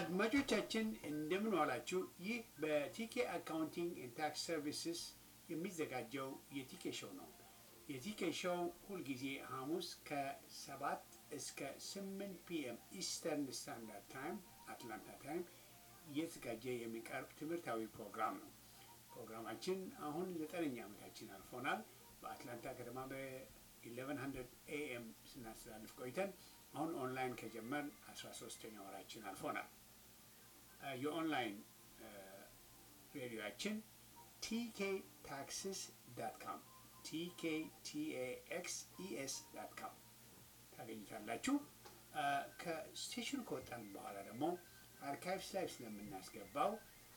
አድማጮቻችን እንደምን ዋላችሁ። ይህ በቲኬ አካውንቲንግ ኤንድ ታክስ ሰርቪስስ የሚዘጋጀው የቲኬ ሾው ነው። የቲኬ ሾው ሁልጊዜ ሐሙስ ከሰባት እስከ ስምንት ፒኤም ኢስተርን ስታንዳርድ ታይም አትላንታ ታይም እየተዘጋጀ የሚቀርብ ትምህርታዊ ፕሮግራም ነው። ፕሮግራማችን አሁን ዘጠነኛ ዓመታችን አልፎናል። በአትላንታ ከተማ በ1100 ኤኤም ስናስተላልፍ ቆይተን አሁን ኦንላይን ከጀመርን 13ተኛ ወራችን አልፎናል። የኦንላይን ሬዲዮችን ቲኬ ታክስስ ዳት ካም ቲኬ ቲኤኤክስ ኢኤስ ዳት ካም ታገኙታላችሁ። ከስቴሽኑ ከወጣን በኋላ ደግሞ አርካይቭስ ላይ ስለምናስገባው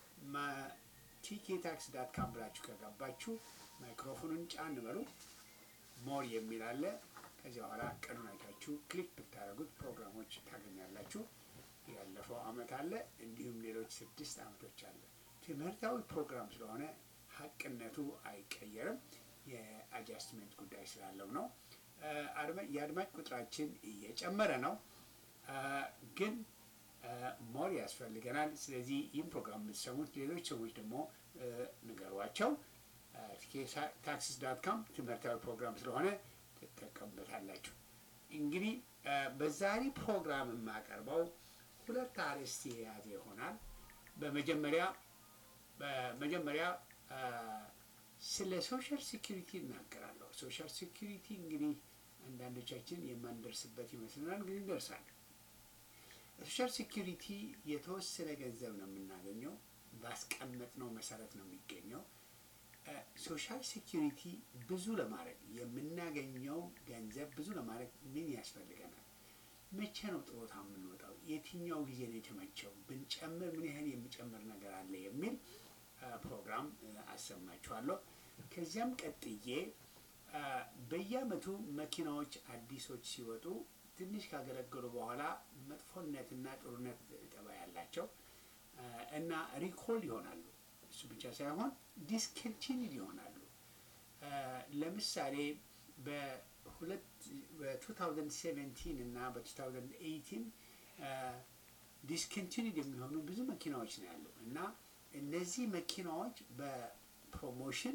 ቲኬ ታክስ ዳት ካም ብላችሁ ከገባችሁ ማይክሮፎኑን ጫን በሉ ሞር የሚል አለ። ከዚህ በኋላ ቀኑን አይታችሁ ክሊክ ብታደርጉት ፕሮግራሞች ታገኛላችሁ። ያለፈው አመት አለ፣ እንዲሁም ሌሎች ስድስት አመቶች አለ። ትምህርታዊ ፕሮግራም ስለሆነ ሀቅነቱ አይቀየርም። የአጃስትመንት ጉዳይ ስላለው ነው። የአድማጭ ቁጥራችን እየጨመረ ነው፣ ግን ሞር ያስፈልገናል። ስለዚህ ይህን ፕሮግራም የምትሰሙት ሌሎች ሰዎች ደግሞ ንገሯቸው። ታክሲስ ዳት ካም ትምህርታዊ ፕሮግራም ስለሆነ ትጠቀሙበታላችሁ። እንግዲህ በዛሬ ፕሮግራም የማቀርበው ሁለት አርዕስት የያዘ ይሆናል። በመጀመሪያ በመጀመሪያ ስለ ሶሻል ሴኪሪቲ እናገራለሁ። ሶሻል ሴኪሪቲ እንግዲህ አንዳንዶቻችን የማንደርስበት ይመስለናል፣ ግን እንደርሳለን። ሶሻል ሴኪሪቲ የተወሰነ ገንዘብ ነው የምናገኘው፣ ባስቀመጥነው መሰረት ነው የሚገኘው። ሶሻል ሴኪሪቲ ብዙ ለማድረግ የምናገኘው ገንዘብ ብዙ ለማድረግ ምን ያስፈልገናል? መቼ ነው ጥሮታ የምንወጣው? የትኛው ጊዜ ነው የተመቸው? ብንጨምር ምን ያህል የሚጨምር ነገር አለ የሚል ፕሮግራም አሰማችኋለሁ። ከዚያም ቀጥዬ በየአመቱ መኪናዎች አዲሶች ሲወጡ ትንሽ ካገለገሉ በኋላ መጥፎነትና ጥሩነት ጠባይ ያላቸው እና ሪኮል ይሆናሉ። እሱ ብቻ ሳይሆን ዲስኮንቲኒድ ይሆናሉ። ለምሳሌ በ2017 እና በ2018 ዲስኮንቲኒድ የሚሆኑ ብዙ መኪናዎች ነው ያሉ እና እነዚህ መኪናዎች በፕሮሞሽን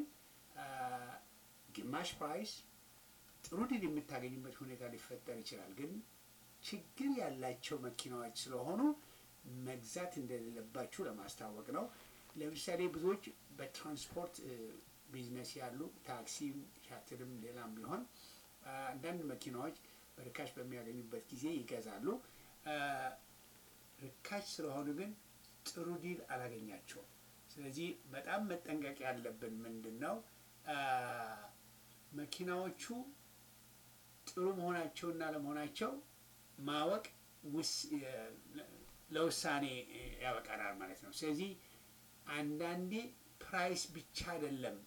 ግማሽ ፕራይስ ጥሩ ድል የምታገኝበት ሁኔታ ሊፈጠር ይችላል። ግን ችግር ያላቸው መኪናዎች ስለሆኑ መግዛት እንደሌለባችሁ ለማስታወቅ ነው። ለምሳሌ ብዙዎች በትራንስፖርት ቢዝነስ ያሉ ታክሲም፣ ሻትልም ሌላም ቢሆን አንዳንድ መኪናዎች በርካሽ በሚያገኙበት ጊዜ ይገዛሉ። ርካሽ ስለሆኑ ግን ጥሩ ዲል አላገኛቸውም። ስለዚህ በጣም መጠንቀቅ ያለብን ምንድን ነው መኪናዎቹ ጥሩ መሆናቸውና ለመሆናቸው ማወቅ ለውሳኔ ያበቃናል ማለት ነው። ስለዚህ አንዳንዴ ፕራይስ ብቻ አይደለም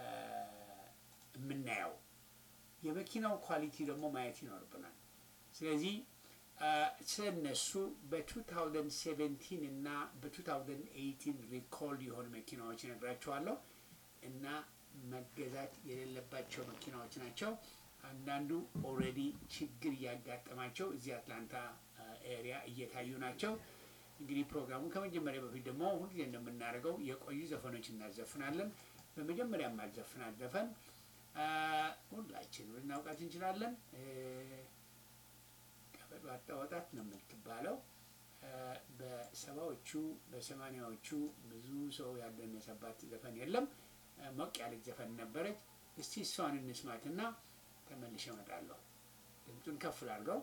የምናየው፣ የመኪናው ኳሊቲ ደግሞ ማየት ይኖርብናል። ስለዚህ ስለነሱ በ2017 እና በ2018 ሪኮልድ የሆኑ መኪናዎች እነግራቸዋለሁ እና መገዛት የሌለባቸው መኪናዎች ናቸው። አንዳንዱ ኦልሬዲ ችግር እያጋጠማቸው እዚህ አትላንታ ኤሪያ እየታዩ ናቸው። እንግዲህ ፕሮግራሙ ከመጀመሪያ በፊት ደግሞ ሁልጊዜ እንደምናደርገው የቆዩ ዘፈኖች እናዘፍናለን። በመጀመሪያ ማዘፍናት ዘፈን ሁላችን ልናውቃት እንችላለን። ቀበጥ ባጣ ወጣት ነው የምትባለው። በሰባዎቹ በሰማኒያዎቹ ብዙ ሰው ያልደነሰባት ዘፈን የለም። ሞቅ ያለች ዘፈን ነበረች። እስቲ እሷን እንስማትና ተመልሼ እመጣለሁ። ድምፁን ከፍ ላድርገው።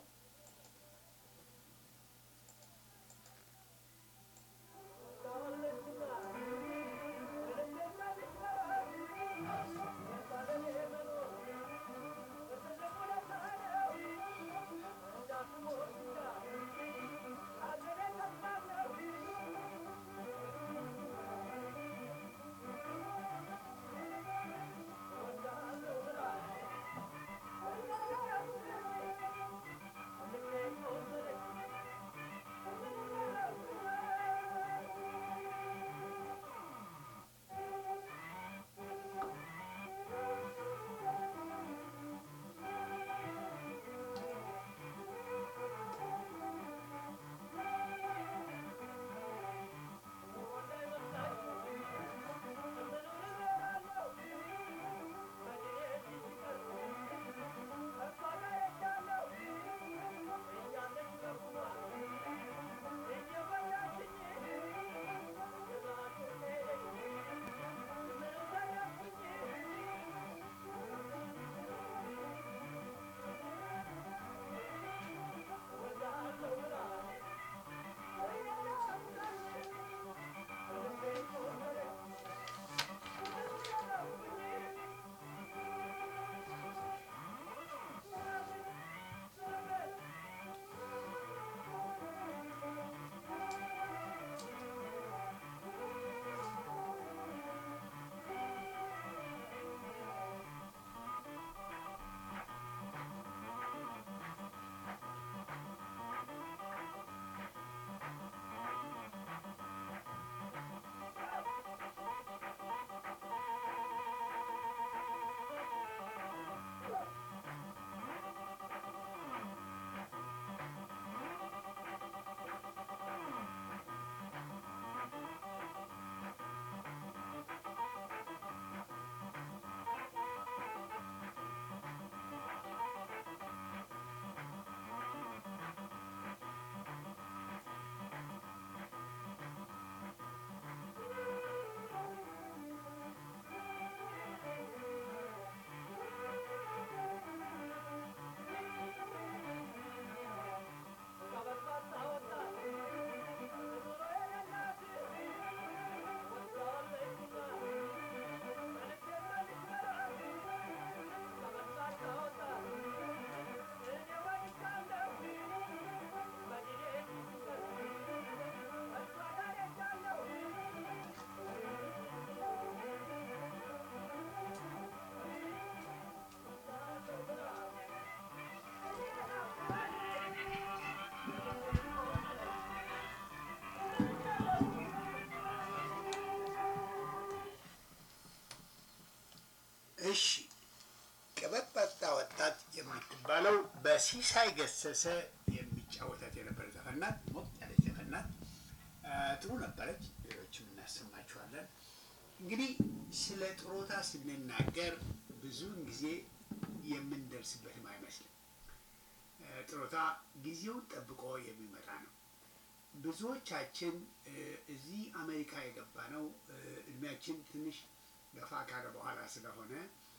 ሲሳይ ገሰሰ የሚጫወታት የነበረ ዘፈን ናት። ሞቅ ያለች ዘፈን ናት። ጥሩ ነበረች። ሌሎችም እናሰማችኋለን። እንግዲህ ስለ ጥሮታ ስንናገር ብዙውን ጊዜ የምንደርስበትም አይመስልም። ጥሮታ ጊዜውን ጠብቆ የሚመጣ ነው። ብዙዎቻችን እዚህ አሜሪካ የገባ ነው እድሜያችን ትንሽ ገፋ ካለ በኋላ ስለሆነ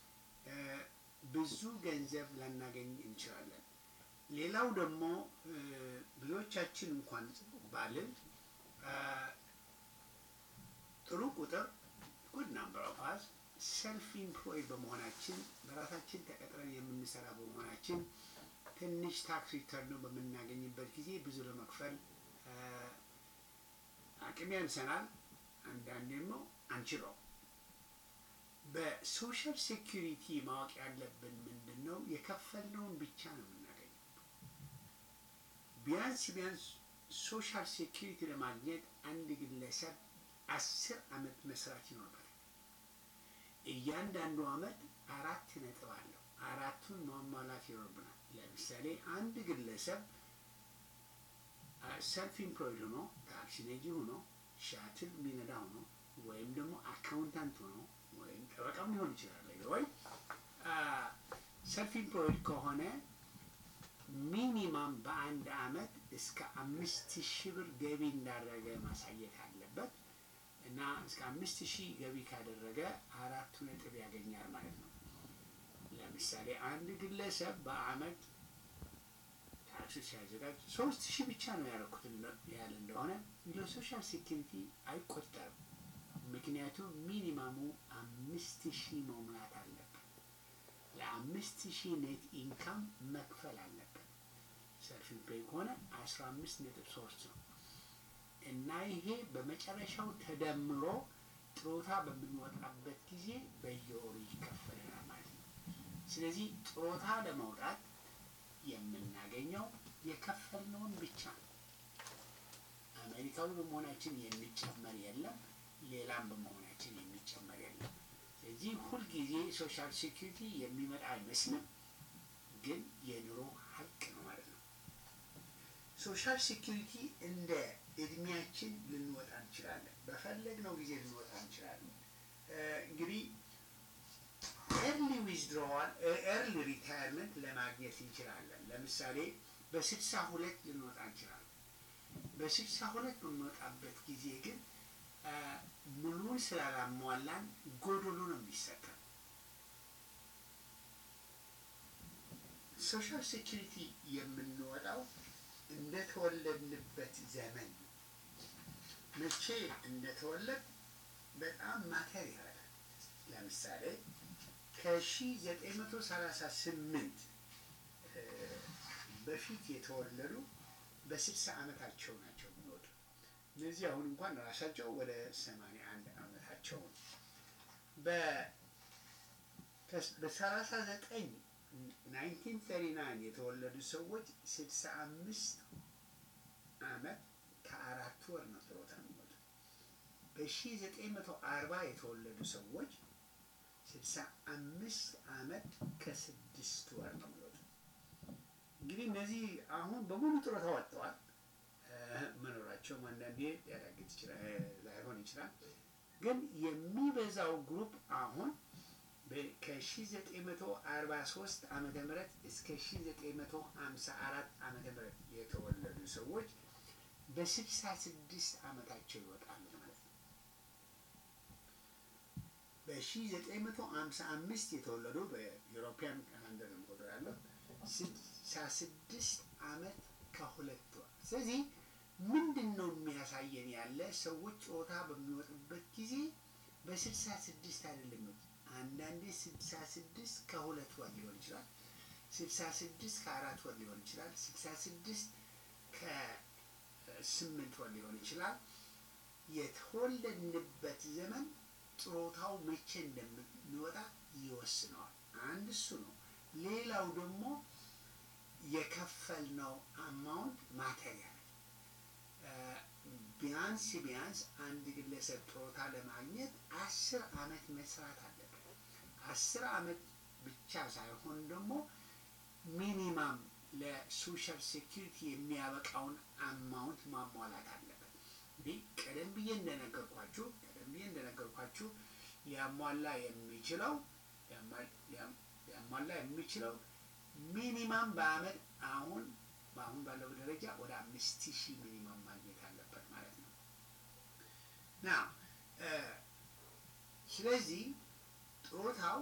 ብዙ ገንዘብ ላናገኝ እንችላለን። ሌላው ደግሞ ብዙዎቻችን እንኳን ባልን ጥሩ ቁጥር ጉድ ናምበር ኦፍ አስ ሰልፍ ኢምፕሎይድ በመሆናችን በራሳችን ተቀጥረን የምንሰራ በመሆናችን ትንሽ ታክስ ሪተርን በምናገኝበት ጊዜ ብዙ ለመክፈል አቅም ያንሰናል። አንዳንድ ደግሞ አንችለው። በሶሻል ሴኪሪቲ ማወቅ ያለብን ምንድን ነው? የከፈልነውን ብቻ ነው የምናገኘው። ቢያንስ ቢያንስ ሶሻል ሴኪሪቲ ለማግኘት አንድ ግለሰብ አስር አመት መስራት ይኖርበታል። እያንዳንዱ አመት አራት ነጥብ አለው። አራቱን ማሟላት ይኖርብናል። ለምሳሌ አንድ ግለሰብ ሰልፍ ኢምፕሎይድ ሆኖ ታክሲ ነጂ ሆኖ ሻትል የሚነዳ ሆኖ ወይም ደግሞ አካውንታንት ሆኖ ወይም ጠበቃም ሊሆን ይችላል ወይ ሰልፍ ኢምፕሎይድ ከሆነ ሚኒማም በአንድ አመት እስከ አምስት ሺህ ብር ገቢ እንዳደረገ ማሳየት አለበት እና እስከ አምስት ሺህ ገቢ ካደረገ አራቱ ነጥብ ያገኛል ማለት ነው። ለምሳሌ አንድ ግለሰብ በአመት ታክስ ሲያዘጋጅ ሶስት ሺህ ብቻ ነው ያደረኩት ያለ እንደሆነ ለሶሻል ሴኪሪቲ አይቆጠርም። ምክንያቱም ሚኒማሙ አምስት ሺህ መሙላት አለበት። ለአምስት ሺህ ኔት ኢንካም መክፈል አለበት። ሰልፍ ፔይ ከሆነ አስራ አምስት ነጥብ ሶስት ነው እና ይሄ በመጨረሻው ተደምሮ ጥሮታ በምንወጣበት ጊዜ በየወሩ ይከፈልናል ማለት ነው። ስለዚህ ጥሮታ ለመውጣት የምናገኘው የከፈልነውን ብቻ ነው። አሜሪካዊ በመሆናችን የሚጨመር የለም፣ ሌላም በመሆናችን የሚጨመር የለም። ስለዚህ ሁልጊዜ ሶሻል ሴኪሪቲ የሚመጣ አይመስልም፣ ግን የኑሮ ሀቅ ነው ማለት ነው። ሶሻል ሴኪሪቲ እንደ እድሜያችን ልንወጣ እንችላለን። በፈለግነው ጊዜ ልንወጣ እንችላለን። እንግዲህ ኤርሊ ዊዝድሮዋል ኤርሊ ሪታየርመንት ለማግኘት እንችላለን። ለምሳሌ በስልሳ ሁለት ልንወጣ እንችላለን። በስልሳ ሁለት በምንወጣበት ጊዜ ግን ሙሉውን ስላላሟላን ጎዶሎ ነው የሚሰጠን። ሶሻል ሴኪሪቲ የምንወጣው እንደተወለድንበት ዘመን ነው። መቼ እንደተወለድ በጣም ማተር ይረዳል። ለምሳሌ ከ1938 በፊት የተወለዱ በስልሳ ዓመታቸው ናቸው የሚወጡ። እነዚህ አሁን እንኳን ራሳቸው ወደ 81 ዓመታቸው ነው። በ39 1939 የተወለዱ ሰዎች 65 ዓመት ከአራት ወር ነው ጥሮታ የሚወጡ። በ1940 የተወለዱ ሰዎች ስልሳ አምስት ዓመት ከስድስት ወር ነው የሚወጡ። እንግዲህ እነዚህ አሁን በሙሉ ጡረታ ወጥተዋል። መኖራቸውም አንዳንዴ ሊያዳግት ላይሆን ይችላል። ግን የሚበዛው ግሩፕ አሁን ከ1943 ዓመተ ምህረት እስከ 1954 ዓመተ ምህረት የተወለዱ ሰዎች በ66 ዓመታቸው ይወጣሉ ማለት ነው። በ1955 የተወለዱ በዩሮፒያን ካላንደር ቆጥሮ ያለው 66 ዓመት ከሁለት ወር። ስለዚህ ምንድን ነው የሚያሳየን ያለ ሰዎች ጾታ በሚወጡበት ጊዜ በ66 አይደለም አንዳንዴ 66 ከሁለት ወር ሊሆን ይችላል። 66 ከአራት ወር ሊሆን ይችላል። 66 ከስምንት ወር ሊሆን ይችላል። የተወለድንበት ዘመን ጥሮታው መቼ እንደምንወጣ ይወስነዋል። አንድ እሱ ነው። ሌላው ደግሞ የከፈልነው አማውንት ማቴሪያል ቢያንስ ቢያንስ አንድ ግለሰብ ጥሮታ ለማግኘት አስር አመት መስራት አለበት። አስር አመት ብቻ ሳይሆን ደግሞ ሚኒማም ለሶሻል ሴኪሪቲ የሚያበቃውን አማውንት ማሟላት አለበት። እንዲህ ቀደም ብዬ እንደነገርኳችሁ ቀደም ብዬ እንደነገርኳችሁ ሊያሟላ የሚችለው ሊያሟላ የሚችለው ሚኒማም በአመት አሁን በአሁን ባለው ደረጃ ወደ አምስት ሺህ ሚኒማም ማግኘት አለበት ማለት ነው ና ስለዚህ ጡረታው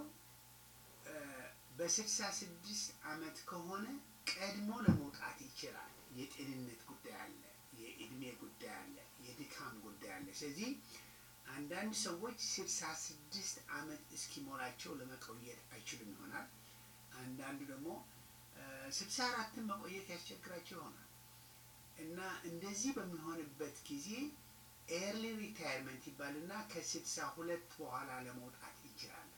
በስልሳ ስድስት አመት ከሆነ ቀድሞ ለመውጣት ይችላል። የጤንነት ጉዳይ አለ፣ የእድሜ ጉዳይ አለ፣ የድካም ጉዳይ አለ። ስለዚህ አንዳንድ ሰዎች ስልሳ ስድስት አመት እስኪሞላቸው ለመቆየት አይችሉም ይሆናል። አንዳንዱ ደግሞ ስልሳ አራትን መቆየት ያስቸግራቸው ይሆናል እና እንደዚህ በሚሆንበት ጊዜ ኤርሊ ሪታይርመንት ይባልና ከስልሳ ሁለት በኋላ ለመውጣት እንችላለን።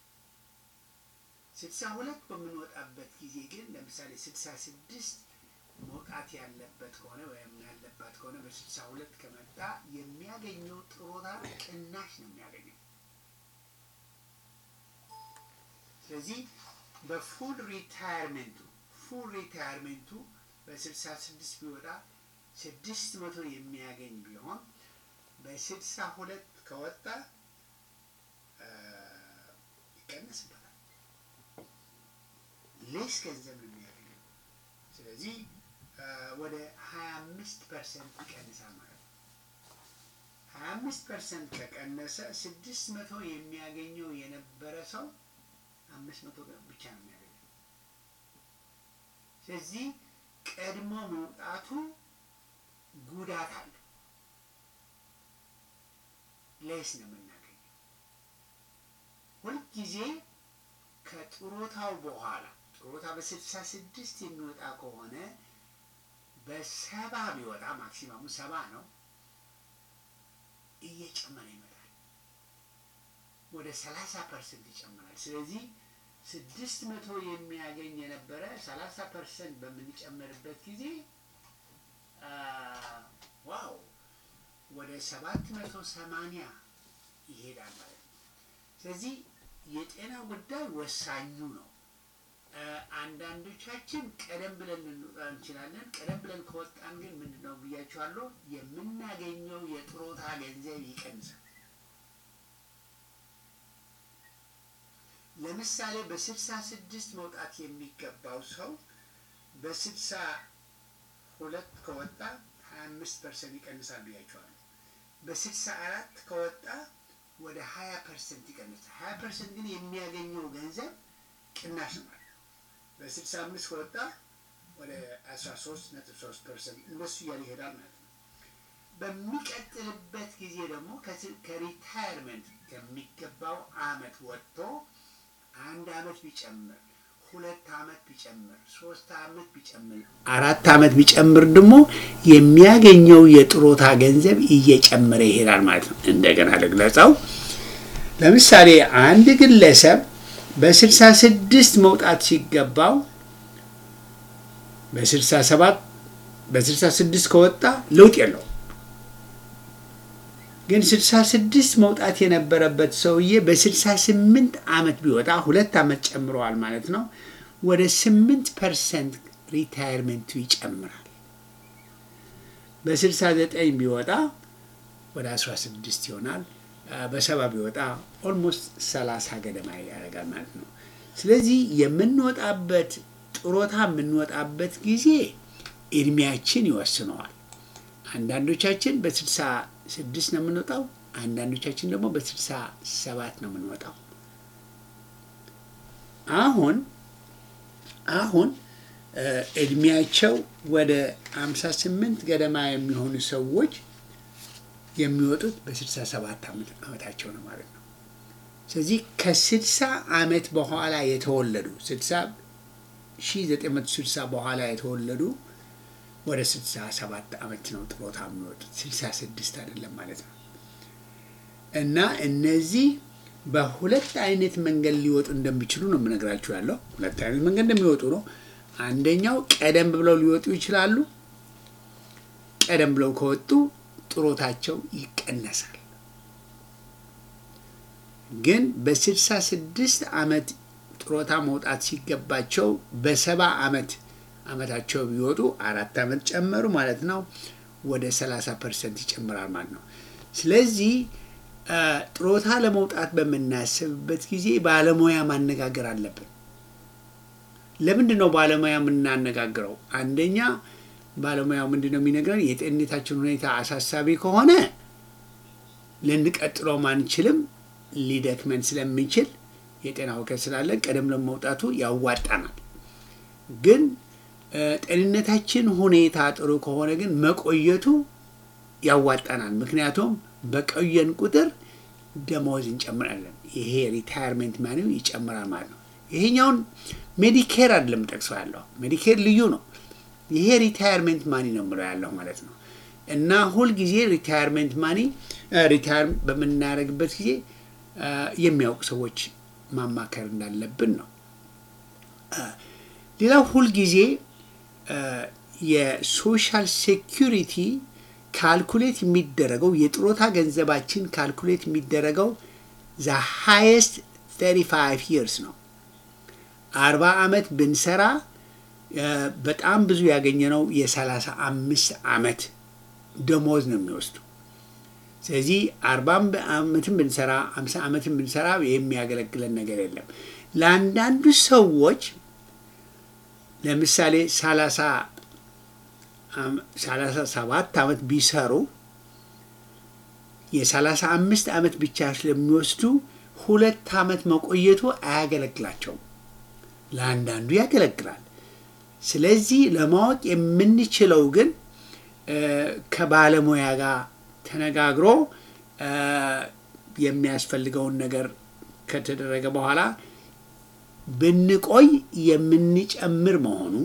ስልሳ ሁለት በምንወጣበት ጊዜ ግን ለምሳሌ ስልሳ ስድስት መውጣት ያለበት ከሆነ ወይም ያለባት ከሆነ በስልሳ ሁለት ከመጣ የሚያገኘው ጡረታ ቅናሽ ነው የሚያገኘው። ስለዚህ በፉል ሪታይርመንቱ ፉል ሪታይርመንቱ በስልሳ ስድስት ቢወጣ ስድስት መቶ የሚያገኝ ቢሆን በስልሳ ሁለት ከወጣ ይቀነስበታል። ሌስ ገንዘብ ነው የሚያገኘው። ስለዚህ ወደ ሀያ አምስት ፐርሰንት ይቀንሳል ማለት ነው። ሀያ አምስት ፐርሰንት ከቀነሰ ስድስት መቶ የሚያገኘው የነበረ ሰው አምስት መቶ ብቻ ነው የሚያገኘው። ስለዚህ ቀድሞ መውጣቱ ጉዳት አለው። ሌስ ነው የምናገኘው። ሁልጊዜ ከጡረታው በኋላ ጡረታ በስልሳ ስድስት የሚወጣ ከሆነ በሰባ ቢወጣ ማክሲማሙ ሰባ ነው፣ እየጨመረ ይመጣል። ወደ ሰላሳ ፐርሰንት ይጨምራል። ስለዚህ ስድስት መቶ የሚያገኝ የነበረ ሰላሳ ፐርሰንት በምንጨምርበት ጊዜ ዋው ወደ ሰባት መቶ ሰማንያ ይሄዳል ማለት ነው። ስለዚህ የጤና ጉዳይ ወሳኙ ነው። አንዳንዶቻችን ቀደም ብለን ልንወጣ እንችላለን። ቀደም ብለን ከወጣን ግን ምንድን ነው ብያችኋለሁ፣ የምናገኘው የጡረታ ገንዘብ ይቀንሳል። ለምሳሌ በስልሳ ስድስት መውጣት የሚገባው ሰው በስልሳ ሁለት ከወጣ ሀያ አምስት ፐርሰንት ይቀንሳል ብያችኋለሁ። በስልሳ አራት ከወጣ ወደ ሀያ ፐርሰንት ይቀንሳል። ሀያ ፐርሰንት ግን የሚያገኘው ገንዘብ ቅናሽ ነው ማለት ነው። በስልሳ አምስት ከወጣ ወደ አስራ ሶስት ነጥብ ሶስት ፐርሰንት እንደሱ እያለ ይሄዳል ማለት ነው። በሚቀጥልበት ጊዜ ደግሞ ከሪታይርመንት ከሚገባው አመት ወጥቶ አንድ አመት ቢጨምር ሁለት አመት ቢጨምር ሶስት አመት ቢጨምር አራት አመት ቢጨምር ደግሞ የሚያገኘው የጡረታ ገንዘብ እየጨመረ ይሄዳል ማለት ነው። እንደገና ልግለጸው። ለምሳሌ አንድ ግለሰብ በስልሳ ስድስት መውጣት ሲገባው በስልሳ ሰባት በስልሳ ስድስት ከወጣ ለውጥ የለውም። ግን ስልሳ ስድስት መውጣት የነበረበት ሰውዬ በስልሳ ስምንት አመት ቢወጣ ሁለት አመት ጨምረዋል ማለት ነው። ወደ ስምንት ፐርሰንት ሪታይርመንቱ ይጨምራል። በስልሳ ዘጠኝ ቢወጣ ወደ አስራ ስድስት ይሆናል። በሰባ ቢወጣ ኦልሞስት ሰላሳ ገደማ ያደርጋል ማለት ነው። ስለዚህ የምንወጣበት ጡረታ የምንወጣበት ጊዜ እድሜያችን ይወስነዋል። አንዳንዶቻችን በስልሳ ስድስት ነው የምንወጣው። አንዳንዶቻችን ደግሞ በስልሳ ሰባት ነው የምንወጣው። አሁን አሁን እድሜያቸው ወደ አምሳ ስምንት ገደማ የሚሆኑ ሰዎች የሚወጡት በስልሳ ሰባት ዓመታቸው ነው ማለት ነው። ስለዚህ ከስልሳ ዓመት በኋላ የተወለዱ ስልሳ ሺ ዘጠኝ መቶ ስልሳ በኋላ የተወለዱ ወደ ስልሳ ሰባት ዓመት ነው ጡረታ የሚወጡት ስልሳ ስድስት አይደለም ማለት ነው። እና እነዚህ በሁለት አይነት መንገድ ሊወጡ እንደሚችሉ ነው የምነግራችሁ ያለው። ሁለት አይነት መንገድ እንደሚወጡ ነው። አንደኛው ቀደም ብለው ሊወጡ ይችላሉ። ቀደም ብለው ከወጡ ጡረታቸው ይቀነሳል። ግን በስልሳ ስድስት ዓመት ጡረታ መውጣት ሲገባቸው በሰባ ዓመት አመታቸው ቢወጡ አራት አመት ጨመሩ ማለት ነው። ወደ 30 ፐርሰንት ይጨምራል ማለት ነው። ስለዚህ ጥሮታ ለመውጣት በምናስብበት ጊዜ ባለሙያ ማነጋገር አለብን። ለምንድን ነው ባለሙያ የምናነጋግረው? አንደኛ ባለሙያው ምንድን ነው የሚነግረን? የጤንነታችን ሁኔታ አሳሳቢ ከሆነ ልንቀጥለው ማንችልም፣ ሊደክመን ስለሚችል የጤና እውቀት ስላለን ቀደም ለመውጣቱ ያዋጣናል። ግን ጤንነታችን ሁኔታ ጥሩ ከሆነ ግን መቆየቱ ያዋጣናል። ምክንያቱም በቆየን ቁጥር ደመወዝ እንጨምራለን። ይሄ ሪታየርሜንት ማኒው ይጨምራል ማለት ነው። ይሄኛውን ሜዲኬር አይደለም ጠቅሰው ያለው ሜዲኬር ልዩ ነው። ይሄ ሪታየርሜንት ማኒ ነው ምለው ያለው ማለት ነው። እና ሁልጊዜ ሪታየርሜንት ማኒ ሪታየር በምናደርግበት ጊዜ የሚያውቁ ሰዎች ማማከር እንዳለብን ነው። ሌላው ሁልጊዜ የሶሻል ሴኪሪቲ ካልኩሌት የሚደረገው የጥሮታ ገንዘባችን ካልኩሌት የሚደረገው ዘ ሃይስት 35 ይርስ ነው። አርባ ዓመት ብንሰራ በጣም ብዙ ያገኘነው የሰላሳ አምስት ዓመት ደሞዝ ነው የሚወስዱ። ስለዚህ አርባም ዓመትን ብንሰራ አምሳ ዓመትን ብንሰራ የሚያገለግለን ነገር የለም። ለአንዳንዱ ሰዎች ለምሳሌ ሰላሳ ሰላሳ ሰባት ዓመት ቢሰሩ የሰላሳ አምስት ዓመት ብቻ ስለሚወስዱ ሁለት ዓመት መቆየቱ አያገለግላቸውም። ለአንዳንዱ ያገለግላል። ስለዚህ ለማወቅ የምንችለው ግን ከባለሙያ ጋር ተነጋግሮ የሚያስፈልገውን ነገር ከተደረገ በኋላ ብንቆይ የምንጨምር መሆኑ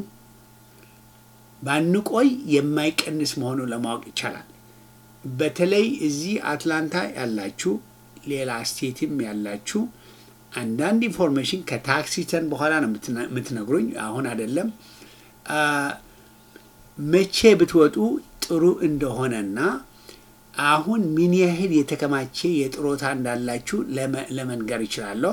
ባንቆይ የማይቀንስ መሆኑ ለማወቅ ይቻላል። በተለይ እዚህ አትላንታ ያላችሁ ሌላ ስቴትም ያላችሁ አንዳንድ ኢንፎርሜሽን ከታክስ ሪተርን በኋላ ነው የምትነግሩኝ፣ አሁን አይደለም። መቼ ብትወጡ ጥሩ እንደሆነና አሁን ምን ያህል የተከማቸ የጥሮታ እንዳላችሁ ለመንገር ይችላለሁ።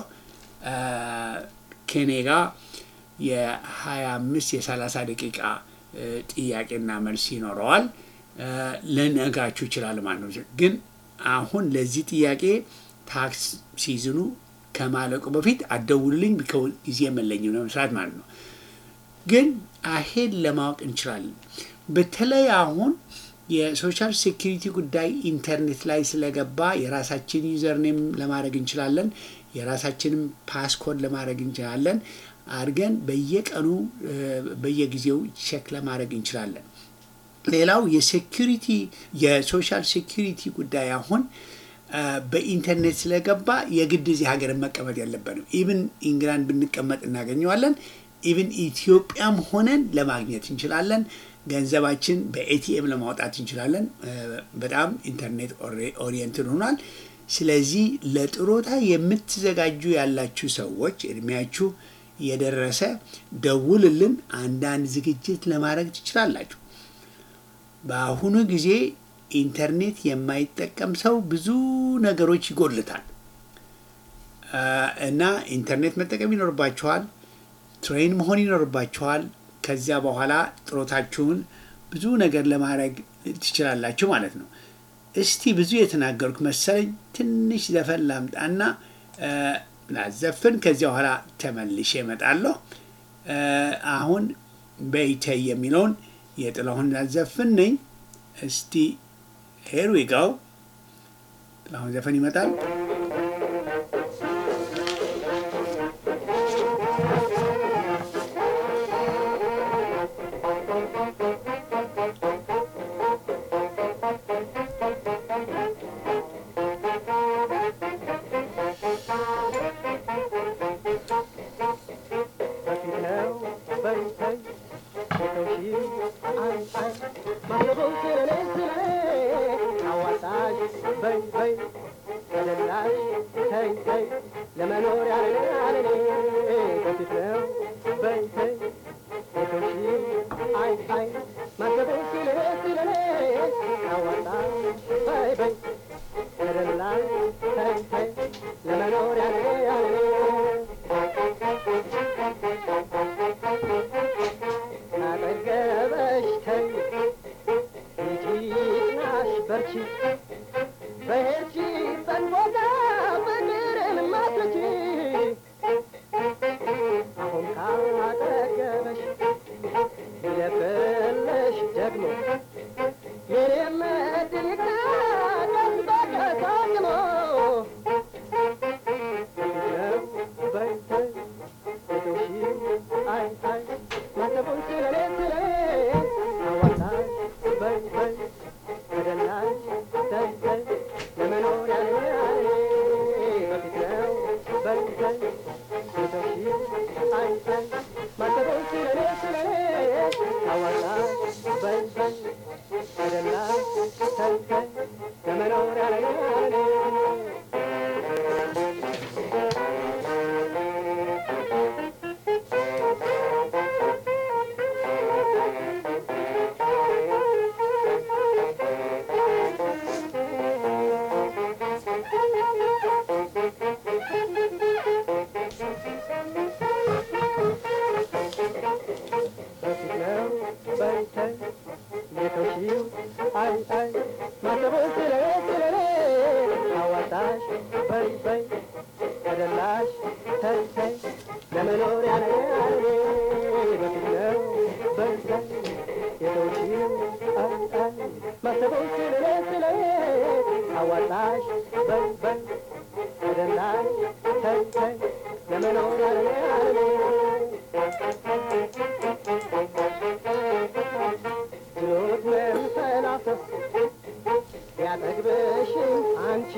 ከኔ ጋር የሀያ አምስት የሰላሳ ደቂቃ ጥያቄና መልስ ይኖረዋል። ልነግራችሁ ይችላል ማለት ነው። ግን አሁን ለዚህ ጥያቄ ታክስ ሲዝኑ ከማለቁ በፊት አደውልልኝ ጊዜ የለኝም ለመስራት ማለት ነው። ግን አሄድ ለማወቅ እንችላለን። በተለይ አሁን የሶሻል ሴኪሪቲ ጉዳይ ኢንተርኔት ላይ ስለገባ የራሳችን ዩዘርኔም ለማድረግ እንችላለን። የራሳችንም ፓስኮድ ለማድረግ እንችላለን። አድርገን በየቀኑ በየጊዜው ቼክ ለማድረግ እንችላለን። ሌላው የሴኪሪቲ የሶሻል ሴኪሪቲ ጉዳይ አሁን በኢንተርኔት ስለገባ የግድ እዚህ ሀገርን መቀመጥ የለብንም። ኢቭን ኢንግላንድ ብንቀመጥ እናገኘዋለን። ኢቭን ኢትዮጵያም ሆነን ለማግኘት እንችላለን። ገንዘባችን በኤቲኤም ለማውጣት እንችላለን። በጣም ኢንተርኔት ኦሪየንትድ ሆኗል። ስለዚህ ለጥሮታ የምትዘጋጁ ያላችሁ ሰዎች እድሜያችሁ የደረሰ ደውልልን፣ አንዳንድ ዝግጅት ለማድረግ ትችላላችሁ። በአሁኑ ጊዜ ኢንተርኔት የማይጠቀም ሰው ብዙ ነገሮች ይጎድልታል እና ኢንተርኔት መጠቀም ይኖርባችኋል። ትሬን መሆን ይኖርባችኋል። ከዚያ በኋላ ጥሮታችሁን ብዙ ነገር ለማድረግ ትችላላችሁ ማለት ነው። እስቲ ብዙ የተናገርኩ መሰለኝ። ትንሽ ዘፈን ላምጣና ላዘፍን። ከዚያ በኋላ ተመልሼ እመጣለሁ። አሁን በይተይ የሚለውን የጥላሁን ላዘፍን ነኝ። እስቲ ሄር ዊ ጋው ጥላሁን ዘፈን ይመጣል። ለመኖር አንቺ በሄድሽበት ቦታ ፍቅርን ማትረጂ አሁን ካጠገበሽ ይለፍልሽ ደግሞ የኔም ዕድል ይታደስ በቀሳቅሞ በይ በይ ሴቶሽ አይ አይ ማሰቡን ስለኔ ስለኔ አዋጣሽ በይ በይ ተደላሽ ተይ ተይ ለመኖር ያለኝ በፊት ነው በይ በይ ሴቶሽ አይ አይ ማሰቡን ስለኔ ስለኔ አዋጣሽ በይ በይ ተደላሽ ተይ ተይ ለመኖር ያለኝ በፊት ነው በይ ተይ የተውሺው አይ አይ ማሰቡን ስለኔ ስለኔ አዋጣሽ በይ በይ ተደላሽ ተይ ተይ ለመኖር ያለ በፊት ነው በይ ተይ የተውሺው አይ አይ ማሰቡን ስለኔ ስለኔ አዋጣሽ በይ በይ ተደላሽ ተይ ተይ ለመኖር ያለ ችሎት መንፈላሰስ ያጠግብሽን አንቺ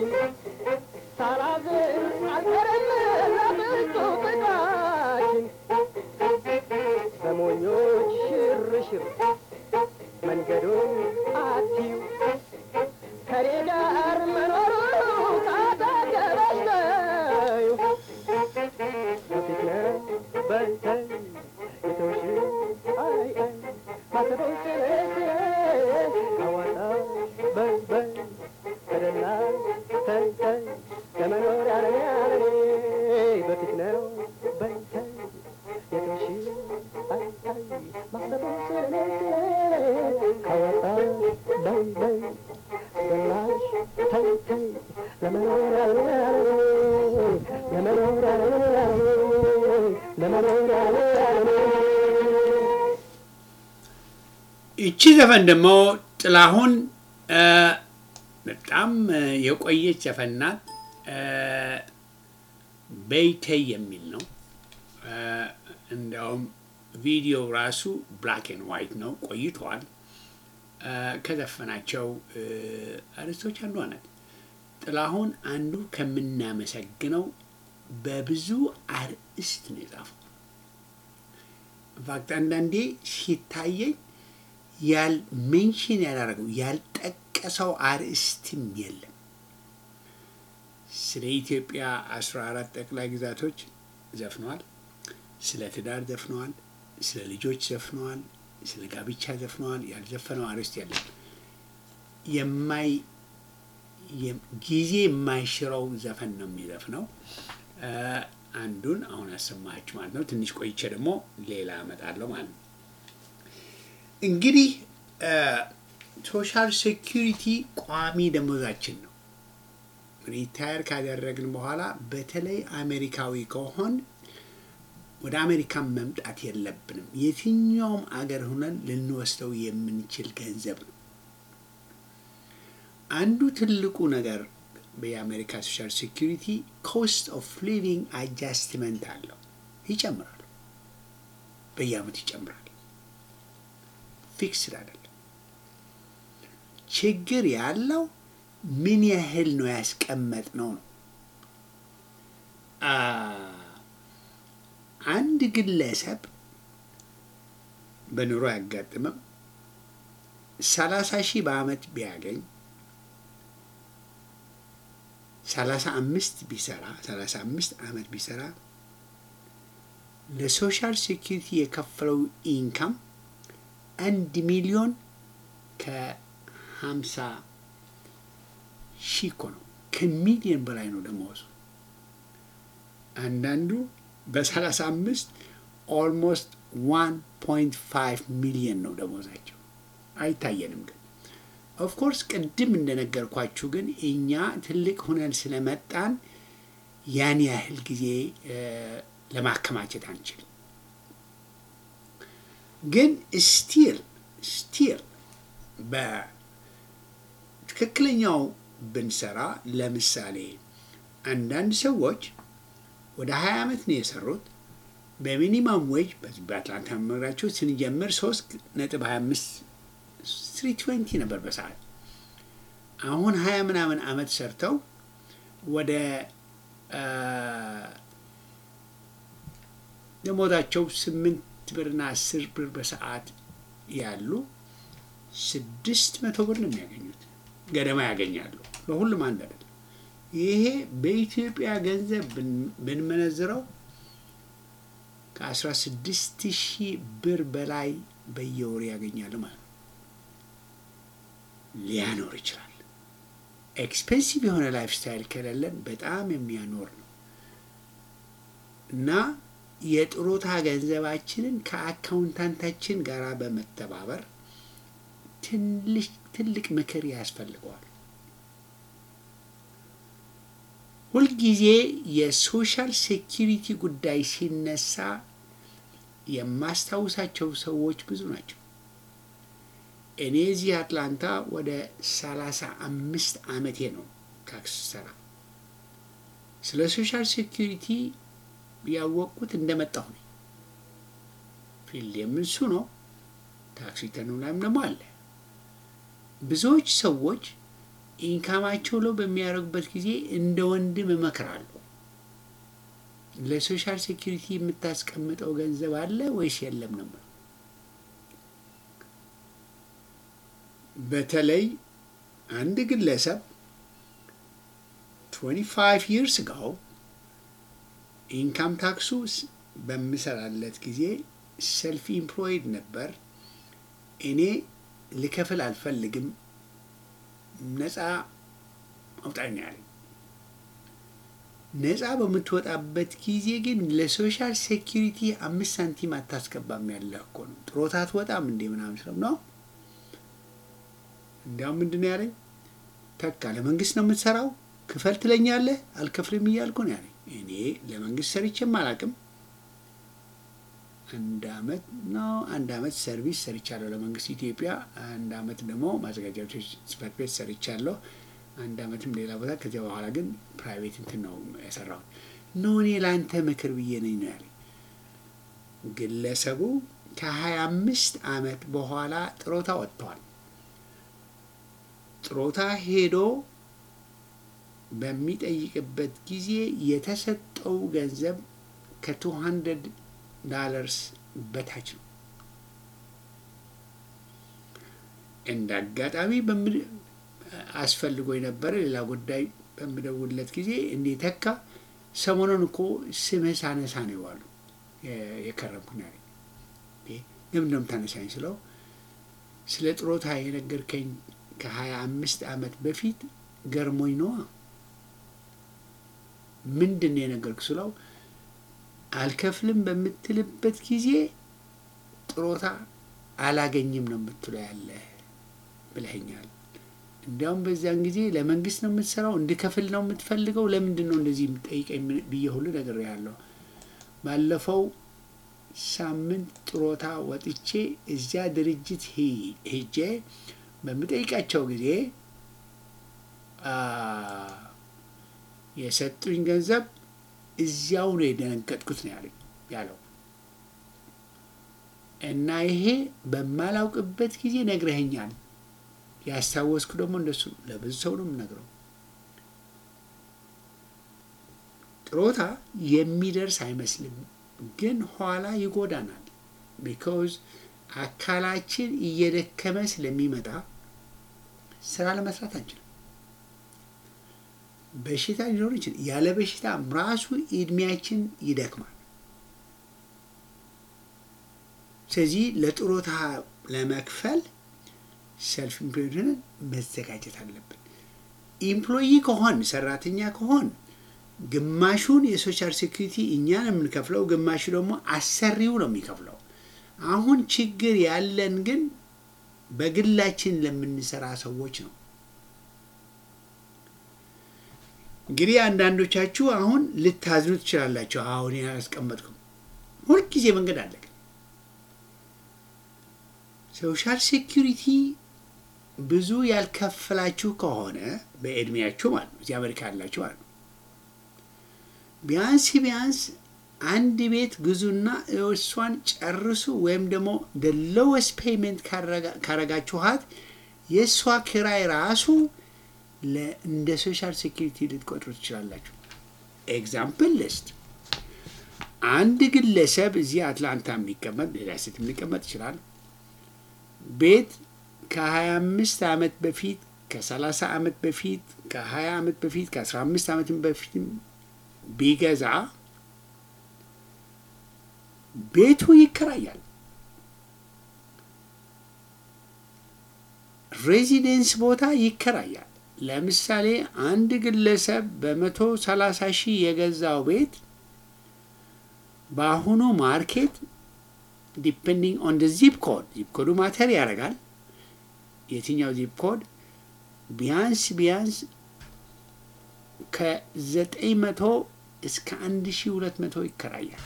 ሳላዝን አልቀርም ለብዙ ጥቃችን በሞኞች ሽርሽር መንገዱን አትዩ ከኔ ጋር መኖሩ ካጠገበሽ ነው በፊት ነው በይ ተይ የተውሽ አይ አይ ማሰበው ስለ ስለ አዋጣ በይ በይ ተደላ ተይ ተይ ለመኖር ያለኔ ያለኔ በፊት ነው በይ ተይ የተውሽ አይ አይ ማሰበው ስለ ስለ አዋጣ በይ በይ ተደላሽ ተይ ተይ ለመኖር ያለኔ ያለኔ ለመኖር ያለኔ ያለኔ ለመኖር ያለኔ ያለኔ ይቺ ዘፈን ደግሞ ጥላሁን እ፣ በጣም እ፣ የቆየች ዘፈን ናት። እ፣ በይተይ የሚል ነው። እ፣ እንዲያውም ቪዲዮ ራሱ ብላክ ኤንድ ዋይት ነው፣ ቆይተዋል። እ፣ ከዘፈናቸው እ፣ አርዕስቶች አንዷ ናት። ጥላሁን አንዱ ከምናመሰግነው በብዙ አርዕስት ነው የጻፈው። ኢንፋክት አንዳንዴ ሲታየኝ ያል ሜንሽን ያላረገው ያልጠቀሰው አርዕስትም የለም። ስለ ኢትዮጵያ አስራ አራት ጠቅላይ ግዛቶች ዘፍነዋል። ስለ ትዳር ዘፍነዋል። ስለ ልጆች ዘፍነዋል። ስለ ጋብቻ ዘፍነዋል። ያልዘፈነው አርዕስት የለም። የማይ የም- ጊዜ የማይሽረው ዘፈን ነው የሚዘፍነው። እ፣ አንዱን አሁን አሰማችሁ ማለት ነው። ትንሽ ቆይቼ ደግሞ ሌላ እመጣለሁ ማለት ነው። እንግዲህ ሶሻል ሴኪሪቲ ቋሚ ደሞዛችን ነው። ሪታየር ካደረግን በኋላ በተለይ አሜሪካዊ ከሆን ወደ አሜሪካን መምጣት የለብንም። የትኛውም አገር ሆነን ልንወስደው የምንችል ገንዘብ ነው። አንዱ ትልቁ ነገር የአሜሪካ ሶሻል ሴኪሪቲ ኮስት ኦፍ ሊቪንግ አጃስትመንት አለው። ይጨምራል፣ በየአመቱ ይጨምራል። ፊክስድ አይደለም። ችግር ያለው ምን ያህል ነው ያስቀመጥ ነው ነው። አ አንድ ግለሰብ በኑሮ ያጋጥመም ሰላሳ ሺህ በአመት ቢያገኝ ሰላሳ አምስት ቢሰራ ሰላሳ አምስት አመት ቢሰራ ለሶሻል ሴኪሪቲ የከፈለው ኢንካም አንድ ሚሊዮን ከሀምሳ ሺህ እኮ ነው። ከሚሊዮን በላይ ነው ደመወዙ። አንዳንዱ በሰላሳ አምስት ኦልሞስት ዋን ፖይንት ፋይቭ ሚሊዮን ነው ደመወዛቸው። አይታየንም ግን ኦፍኮርስ ቅድም እንደነገርኳችሁ ግን እኛ ትልቅ ሁነን ስለመጣን ያን ያህል ጊዜ ለማከማቸት አንችልም። ግን ስቲል ስቲል በትክክለኛው ብንሰራ ለምሳሌ አንዳንድ ሰዎች ወደ ሀያ ዓመት ነው የሰሩት በሚኒማም ዌጅ በዚህ በአትላንታ መምራቸው ስንጀምር ሶስት ነጥብ ሀያ አምስት ስሪ ትዌንቲ ነበር በሰዓት አሁን ሀያ ምናምን አመት ሰርተው ወደ ደሞዛቸው ስምንት ብርና አስር ብር በሰዓት ያሉ ስድስት መቶ ብር ነው የሚያገኙት ገደማ ያገኛሉ። በሁሉም አንድ አይደለም። ይሄ በኢትዮጵያ ገንዘብ ብንመነዝረው ከአስራ ስድስት ሺህ ብር በላይ በየወሩ ያገኛሉ ማለት ነው። ሊያኖር ይችላል። ኤክስፔንሲቭ የሆነ ላይፍ ስታይል ከሌለን በጣም የሚያኖር ነው እና የጥሮታ ገንዘባችንን ከአካውንታንታችን ጋር በመተባበር ትልቅ ምክር ያስፈልገዋል። ሁልጊዜ የሶሻል ሴኪሪቲ ጉዳይ ሲነሳ የማስታውሳቸው ሰዎች ብዙ ናቸው። እኔ እዚህ አትላንታ ወደ ሰላሳ አምስት ዓመቴ ነው ታክስ ሰራ። ስለ ሶሻል ሴኪሪቲ ያወቅኩት እንደመጣሁ ነው። ፊልድ የምንሱ ነው። ታክሲ ተኑ ላይም ደግሞ አለ። ብዙዎች ሰዎች ኢንካማቸው ለው በሚያደርጉበት ጊዜ እንደ ወንድም እመክራለሁ። ለሶሻል ሴኪሪቲ የምታስቀምጠው ገንዘብ አለ ወይስ የለም ነው። በተለይ አንድ ግለሰብ 25 ይርስ ጋው ኢንካም ታክሱ በምሰራለት ጊዜ ሰልፍ ኢምፕሎይድ ነበር። እኔ ልከፍል አልፈልግም፣ ነፃ አውጣኝ ያለኝ። ነፃ በምትወጣበት ጊዜ ግን ለሶሻል ሴኪሪቲ አምስት ሳንቲም አታስገባም ያለህ እኮ ነው። ጥሮታ አትወጣም እንዴ ምናምን ስለው ነው። እንዲያውም ምንድን ነው ያለኝ፣ ተካ ለመንግስት ነው የምትሰራው፣ ክፈል ትለኛለህ፣ አልከፍልም እያልኩ ነው ያለኝ። እኔ ለመንግስት ሰርቼም አላውቅም። አንድ አመት ነው አንድ አመት ሰርቪስ ሰርቻለሁ ለመንግስት ኢትዮጵያ። አንድ አመት ደግሞ ማዘጋጃ ቤቶች ጽህፈት ቤት ሰርቻለሁ። አንድ አመትም ሌላ ቦታ። ከዚያ በኋላ ግን ፕራይቬት እንትን ነው የሰራሁት። ኖ እኔ ለአንተ ምክር ብዬ ነኝ ነው ያለኝ። ግለሰቡ ከሀያ አምስት አመት በኋላ ጥሮታ ወጥተዋል። ጥሮታ ሄዶ በሚጠይቅበት ጊዜ የተሰጠው ገንዘብ ከቱ ሀንድረድ ዳለርስ በታች ነው። እንደ አጋጣሚ አስፈልጎ የነበረ ሌላ ጉዳይ በምደውለት ጊዜ እንዴ ተካ ሰሞኑን እኮ ስምህ ሳነሳ ነው የዋሉ የከረምኩኝ አለኝ። ለምን ነው የምታነሳኝ ስለው ስለ ጥሮታ የነገርከኝ ከሀያ አምስት አመት በፊት ገርሞኝ ነዋ። ምንድን ነው የነገርኩ ስለው አልከፍልም በምትልበት ጊዜ ጥሮታ አላገኝም ነው የምትለው ያለ ብለኸኛል። እንዲያውም በዚያን ጊዜ ለመንግስት ነው የምትሰራው እንድከፍል ነው የምትፈልገው ለምንድን ነው እንደዚህ የምጠይቀኝ ብዬ ሁሉ ነገር ያለው ባለፈው ሳምንት ጥሮታ ወጥቼ እዚያ ድርጅት ሄጄ በምጠይቃቸው ጊዜ የሰጡኝ ገንዘብ እዚያው ነው የደነገጥኩት ነው ያለኝ ያለው እና ይሄ በማላውቅበት ጊዜ ነግረኸኛል። ያስታወስኩ ደግሞ እንደሱ ለብዙ ሰው ነው የምነግረው። ጥሮታ የሚደርስ አይመስልም፣ ግን ኋላ ይጎዳናል። ቢካውዝ አካላችን እየደከመ ስለሚመጣ ስራ ለመስራት አንችልም። በሽታ ሊኖር ይችላል። ያለ በሽታ ራሱ እድሜያችን ይደክማል። ስለዚህ ለጥሮታ ለመክፈል ሰልፍ ኢምፕሎይድን መዘጋጀት አለብን። ኢምፕሎይ ከሆን ሰራተኛ ከሆን ግማሹን የሶሻል ሴኩሪቲ እኛን የምንከፍለው፣ ግማሹ ደግሞ አሰሪው ነው የሚከፍለው። አሁን ችግር ያለን ግን በግላችን ለምንሰራ ሰዎች ነው። እንግዲህ አንዳንዶቻችሁ አሁን ልታዝኑ ትችላላችሁ። አሁን ያስቀመጥኩም ሁልጊዜ መንገድ አለ። ሶሻል ሴኪሪቲ ብዙ ያልከፈላችሁ ከሆነ በእድሜያችሁ ማለት ነው፣ እዚህ አሜሪካ ያላችሁ ማለት ነው፣ ቢያንስ ቢያንስ አንድ ቤት ግዙና እሷን ጨርሱ። ወይም ደግሞ ሎወስት ፔይመንት ካረጋችኋት የእሷ ኪራይ ራሱ እንደ ሶሻል ሴኪሪቲ ልትቆጥሩ ትችላላችሁ። ኤግዛምፕል ልስት አንድ ግለሰብ እዚህ አትላንታ የሚቀመጥ ሌላ ሴት የሚቀመጥ ይችላል። ቤት ከ25 ዓመት በፊት ከ30 ዓመት በፊት ከ20 ዓመት በፊት ከ15 ዓመት በፊት ቢገዛ ቤቱ ይከራያል። ሬዚደንስ ቦታ ይከራያል። ለምሳሌ አንድ ግለሰብ በመቶ ሰላሳ ሺህ የገዛው ቤት በአሁኑ ማርኬት ዲፔንዲንግ ኦን ደ ዚፕ ኮድ ዚፕ ኮዱ ማተር ያደርጋል። የትኛው ዚፕ ኮድ ቢያንስ ቢያንስ ከዘጠኝ መቶ እስከ አንድ ሺህ ሁለት መቶ ይከራያል።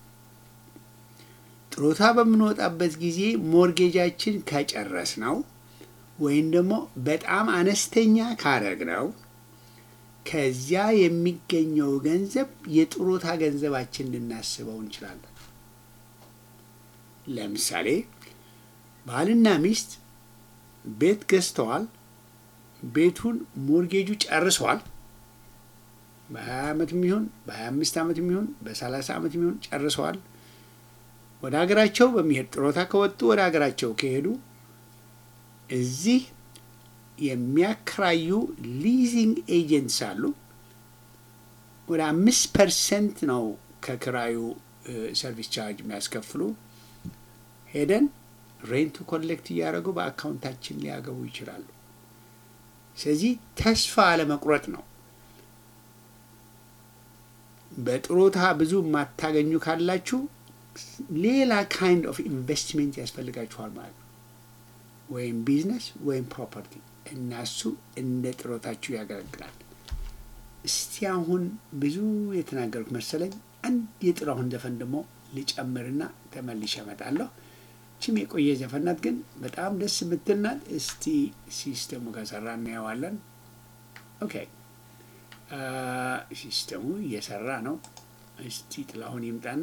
ጥሮታ በምንወጣበት ጊዜ ሞርጌጃችን ከጨረስ ነው ወይም ደግሞ በጣም አነስተኛ ካረግ ነው ከዚያ የሚገኘው ገንዘብ የጥሮታ ገንዘባችን ልናስበው እንችላለን። ለምሳሌ ባልና ሚስት ቤት ገዝተዋል። ቤቱን ሞርጌጁ ጨርሰዋል። በ20 ዓመት የሚሆን በ25 ዓመት የሚሆን በ30 ዓመት የሚሆን ጨርሰዋል። ወደ ሀገራቸው በሚሄድ ጥሮታ ከወጡ ወደ ሀገራቸው ከሄዱ እዚህ የሚያከራዩ ሊዚንግ ኤጀንትስ አሉ። ወደ አምስት ፐርሰንት ነው ከክራዩ ሰርቪስ ቻርጅ የሚያስከፍሉ። ሄደን ሬንቱ ኮሌክት እያደረጉ በአካውንታችን ሊያገቡ ይችላሉ። ስለዚህ ተስፋ አለመቁረጥ ነው። በጥሮታ ብዙ የማታገኙ ካላችሁ ሌላ ካይንድ ኦፍ ኢንቨስትሜንት ያስፈልጋችኋል ማለት ነው። ወይም ቢዝነስ ወይም ፕሮፐርቲ እና እሱ እንደ ጥሮታችሁ ያገለግላል። እስቲ አሁን ብዙ የተናገሩት መሰለኝ። አንድ የጥላሁን ዘፈን ደግሞ ልጨምርና ተመልሼ እመጣለሁ። ችም የቆየ ዘፈን ናት፣ ግን በጣም ደስ የምትል ናት። እስቲ ሲስተሙ ከሰራ እናየዋለን። ኦኬ ሲስተሙ እየሰራ ነው። እስቲ ጥላሁን ይምጣና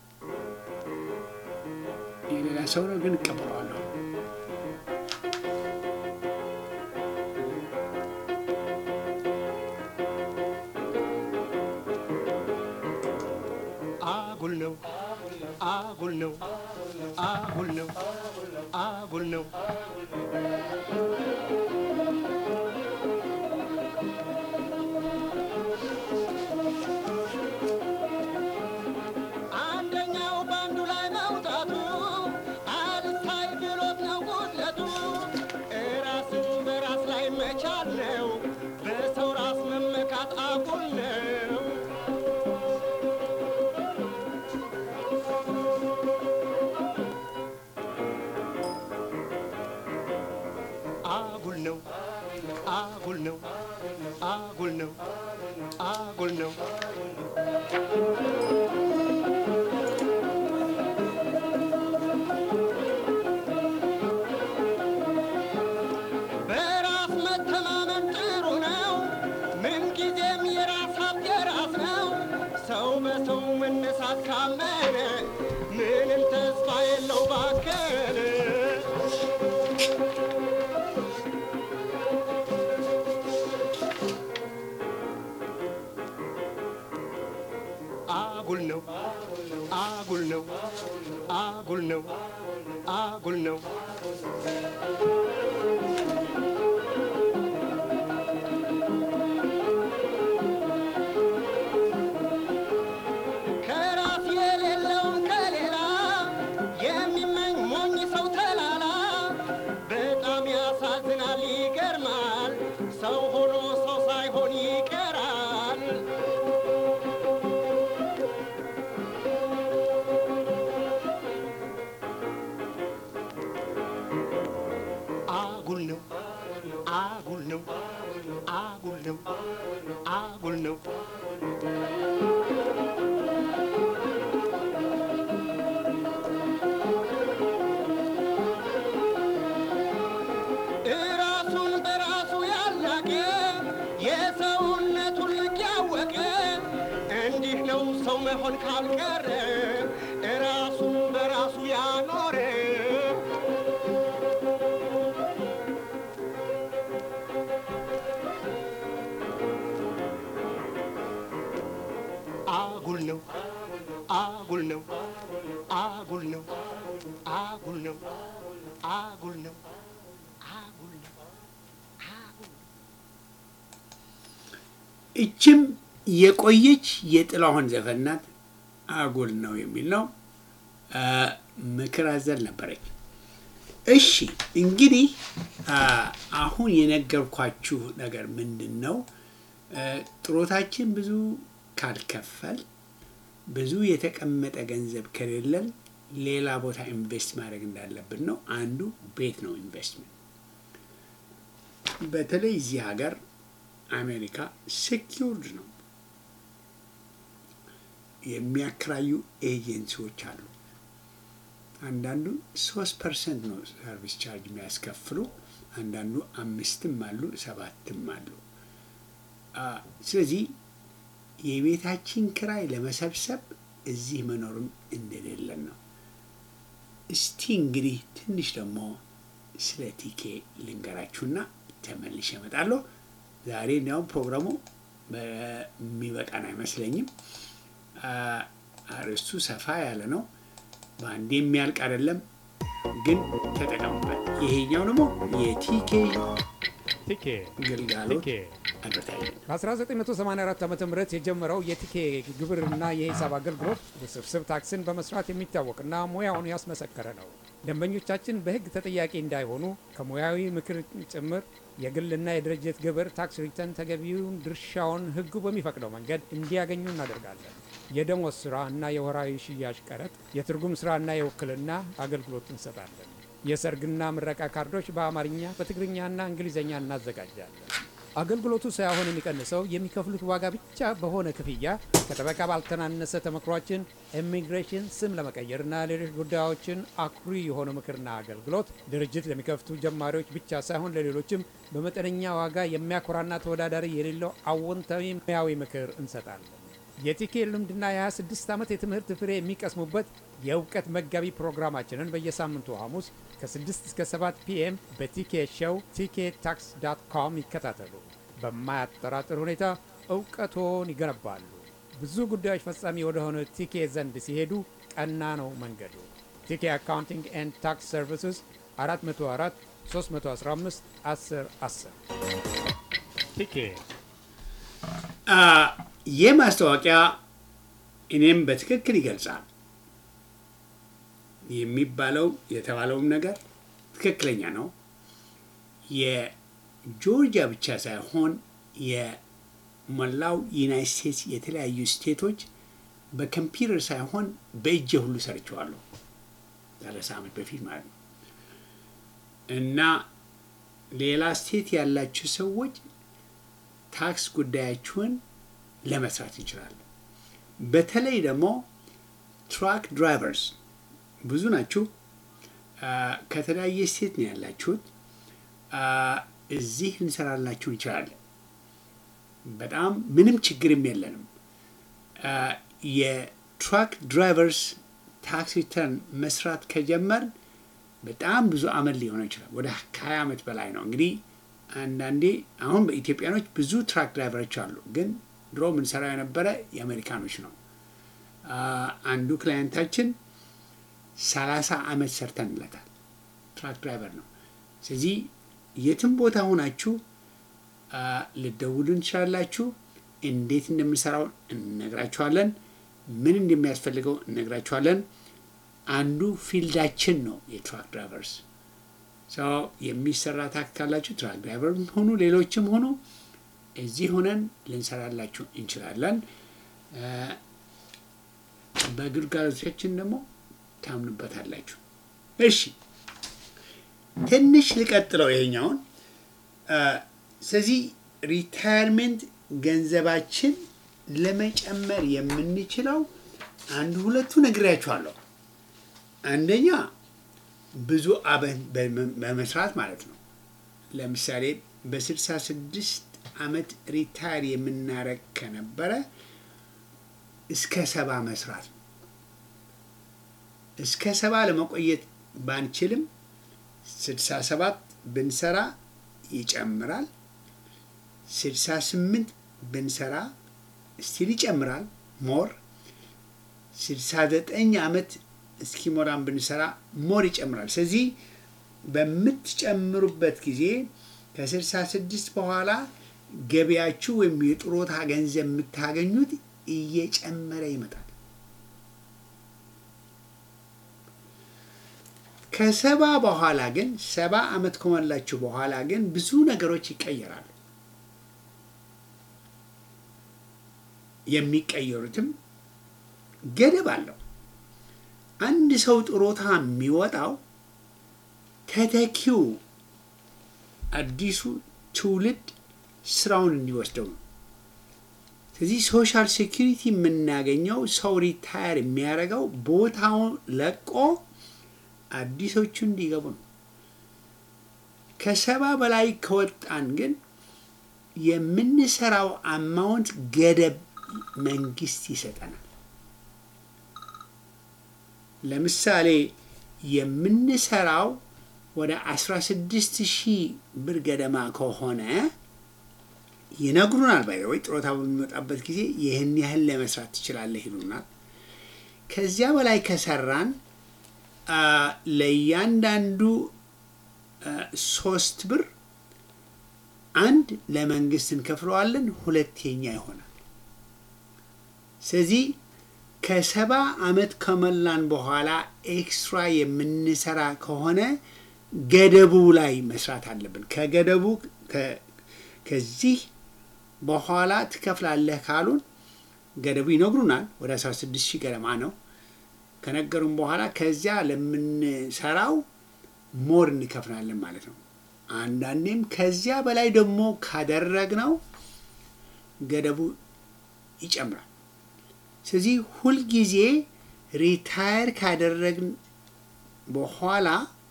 የሌላ ሰው ነው ግን እቀበለዋለሁ። አጉል ነው አጉል ነው አጉል ነው አጉል ነው አንደኛው በአንዱ ላይ መውጣቱ አልታይ ብሎት ነው ጉድለቱ እራስን በራስ ላይ መቻል ነው በሰው ራስ መመካት አጉል ነው አጉል ነው አጉል ነው አጉል ነው አጉል ነው በራስ መተማመን ጥሩ ነው ምንጊዜም የራስ ሀብት የራስ ነው ሰው በሰው መነሳት ካመነ ምንም ተስፋ የለው ባከነ አጉል ነው አጉል ነው አጉል ነው አጉል ነው ከራስ የሌለውን ከሌላ የሚመኝ ሞኝ ሰው ተላላ በጣም ያሳዝናል ይገርማል ሰው ሆኖ ሰው ሳይሆን ይቀራል ነው አጉል ነው አጉል ነው እራሱን በራሱ ያላቀ የሰውነቱን ልክ ያወቀ እንዲህ ነው ሰው መሆን ካልቀረ እራሱን በራሱ ያኖረ አጉል ነው አጉል ነው አጉል ነው አጉል ነው አጉል ነው አጉል ነው አጉል ነው እችም የቆየች የጥላሁን ዘፈን ናት። አጉል ነው የሚል ነው። አ፣ ምክር አዘል ነበረች። እሺ እንግዲህ አ፣ አሁን የነገርኳችሁ ነገር ምንድን ነው? አ፣ ጥሮታችን ብዙ ካልከፈል ብዙ የተቀመጠ ገንዘብ ከሌለን ሌላ ቦታ ኢንቨስት ማድረግ እንዳለብን ነው። አንዱ ቤት ነው ኢንቨስትመንት። በተለይ እዚህ ሀገር አሜሪካ ሴኪውርድ ነው። የሚያከራዩ ኤጀንሲዎች አሉ። አንዳንዱ ሶስት ፐርሰንት ነው ሰርቪስ ቻርጅ የሚያስከፍሉ፣ አንዳንዱ አምስትም አሉ ሰባትም አሉ። አ፣ ስለዚህ የቤታችን ክራይ ለመሰብሰብ እዚህ መኖርም እንደሌለን ነው። እስቲ እንግዲህ ትንሽ ደግሞ ስለ ቲኬ ልንገራችሁና ተመልሼ እመጣለሁ። ዛሬ እንዲያውም ፕሮግራሙ የሚበቃን አይመስለኝም። አ፣ አርዕስቱ ሰፋ ያለ ነው። በአንዴ የሚያልቅ አይደለም፣ ግን ተጠቀሙበት። ይሄኛው ደግሞ የቲኬ ቲኬ ግልጋሎት ቲኬ አድቨርታይዝመንት በ1984 ዓ ም የጀመረው የቲኬ ግብርና የሂሳብ አገልግሎት ውስብስብ ታክስን በመስራት የሚታወቅና ሙያውን ያስመሰከረ ነው። ደንበኞቻችን በሕግ ተጠያቂ እንዳይሆኑ ከሙያዊ ምክር ጭምር የግልና የድርጅት ግብር ታክስ ሪተርን ተገቢውን ድርሻውን ሕጉ በሚፈቅደው መንገድ እንዲያገኙ እናደርጋለን። የደሞዝ ስራ እና የወራዊ ሽያጭ ቀረጥ፣ የትርጉም ስራና የውክልና አገልግሎት እንሰጣለን። የሰርግና ምረቃ ካርዶች በአማርኛ በትግርኛና እንግሊዝኛ እናዘጋጃለን። አገልግሎቱ ሳይሆን የሚቀንሰው የሚከፍሉት ዋጋ ብቻ በሆነ ክፍያ ከጠበቃ ባልተናነሰ ተመክሯችን ኢሚግሬሽን ስም ለመቀየርና ሌሎች ጉዳዮችን አኩሪ የሆነ ምክርና አገልግሎት ድርጅት ለሚከፍቱ ጀማሪዎች ብቻ ሳይሆን ለሌሎችም በመጠነኛ ዋጋ የሚያኮራና ተወዳዳሪ የሌለው አዎንታዊ ሙያዊ ምክር እንሰጣለን። የቲኬ ልምድና የ26 ዓመት የትምህርት ፍሬ የሚቀስሙበት የእውቀት መጋቢ ፕሮግራማችንን በየሳምንቱ ሐሙስ ከ6 እስከ 7 ፒኤም በቲኬ ሾው ቲኬ ታክስ ዳት ኮም ይከታተሉ። በማያጠራጥር ሁኔታ እውቀቶን ይገነባሉ። ብዙ ጉዳዮች ፈጻሚ ወደሆነ ቲኬ ዘንድ ሲሄዱ ቀና ነው መንገዱ። ቲኬ አካውንቲንግ ኤንድ ታክስ ሰርቪስስ 404 315 10 10 ቲኬ ይህ ማስታወቂያ እኔም በትክክል ይገልጻል። የሚባለው የተባለውም ነገር ትክክለኛ ነው። የጆርጂያ ብቻ ሳይሆን የመላው ዩናይት ስቴትስ የተለያዩ ስቴቶች በኮምፒውተር ሳይሆን በእጄ ሁሉ ሰርቸዋለሁ ሰላሳ ዓመት በፊት ማለት ነው። እና ሌላ ስቴት ያላችሁ ሰዎች ታክስ ጉዳያችሁን ለመስራት እንችላለን። በተለይ ደግሞ ትራክ ድራይቨርስ ብዙ ናችሁ። አ፣ ከተለያየ ስቴት ነው ያላችሁት። አ፣ እዚህ እንሰራላችሁ እንችላለን። በጣም ምንም ችግርም የለንም። አ፣ የትራክ ድራይቨርስ ታክስ ሪተርን መስራት ከጀመር በጣም ብዙ አመት ሊሆነው ይችላል። ወደ ከሀያ ዓመት በላይ ነው እንግዲህ አንዳንዴ አሁን በኢትዮጵያኖች ብዙ ትራክ ድራይቨሮች አሉ፣ ግን ድሮ የምንሰራው የነበረ የአሜሪካኖች ነው። አ፣ አንዱ ክላይንታችን ሰላሳ አመት ሰርተንለታል። ትራክ ድራይቨር ነው። ስለዚህ የትም ቦታ ሆናችሁ አ፣ ልደውሉ እንችላላችሁ። እንዴት እንደምንሰራው እንነግራችኋለን። ምን እንደሚያስፈልገው እንነግራችኋለን። አንዱ ፊልዳችን ነው የትራክ ድራይቨርስ ሰው የሚሰራ ታክስ ካላችሁ ትራክ ድራይቨር ሆኑ ሌሎችም ሆኑ እዚህ ሆነን ልንሰራላችሁ እንችላለን። አ፣ በግልጋሎቶቻችን ደግሞ ታምኑበታላችሁ። እሺ ትንሽ ልቀጥለው ይሄኛውን አ፣ ስለዚህ ሪታየርሜንት ገንዘባችን ለመጨመር የምንችለው አንድ ሁለቱ ነግሬያችኋለሁ። አንደኛ ብዙ አመት በመስራት ማለት ነው። ለምሳሌ በስልሳ ስድስት አመት ሪታየር የምናረግ ከነበረ እስከ ሰባ መስራት ነው። እስከ ሰባ ለመቆየት ባንችልም ስልሳ ሰባት ብንሰራ ይጨምራል። ስልሳ ስምንት ብንሰራ ስቲል ይጨምራል ሞር ስልሳ ዘጠኝ አመት እስኪሞላን ብንሰራ ሞር ይጨምራል። ስለዚህ በምትጨምሩበት ጊዜ ከስልሳ ስድስት በኋላ ገቢያችሁ ወይም የጥሮታ ገንዘብ የምታገኙት እየጨመረ ይመጣል። ከሰባ በኋላ ግን ሰባ አመት ከሞላችሁ በኋላ ግን ብዙ ነገሮች ይቀየራሉ። የሚቀየሩትም ገደብ አለው። አንድ ሰው ጥሮታ የሚወጣው ተተኪው አዲሱ ትውልድ ስራውን እንዲወስደው ነው። ስለዚህ ሶሻል ሴኪሪቲ የምናገኘው ሰው ሪታየር የሚያደርገው ቦታውን ለቆ አዲሶቹ እንዲገቡ ነው። ከሰባ በላይ ከወጣን ግን የምንሰራው አማውንት ገደብ መንግስት ይሰጠናል። ለምሳሌ የምንሰራው ወደ 16 ሺህ ብር ገደማ ከሆነ ይነግሩናል። ባይ ወይ ጥሮታ በሚወጣበት ጊዜ ይህን ያህል ለመስራት ትችላለህ ይሉናል። ከዚያ በላይ ከሰራን ለእያንዳንዱ ሶስት ብር አንድ ለመንግስት እንከፍለዋለን፣ ሁለተኛ ይሆናል። ስለዚህ ከሰባ አመት ከሞላን በኋላ ኤክስትራ የምንሰራ ከሆነ ገደቡ ላይ መስራት አለብን። ከገደቡ ከዚህ በኋላ ትከፍላለህ ካሉን ገደቡ ይነግሩናል። ወደ 16 ሺህ ገደማ ነው። ከነገሩን በኋላ ከዚያ ለምንሰራው ሞር እንከፍላለን ማለት ነው። አንዳንዴም ከዚያ በላይ ደግሞ ካደረግነው ገደቡ ይጨምራል። ስለዚህ ሁልጊዜ ሪታየር ካደረግን በኋላ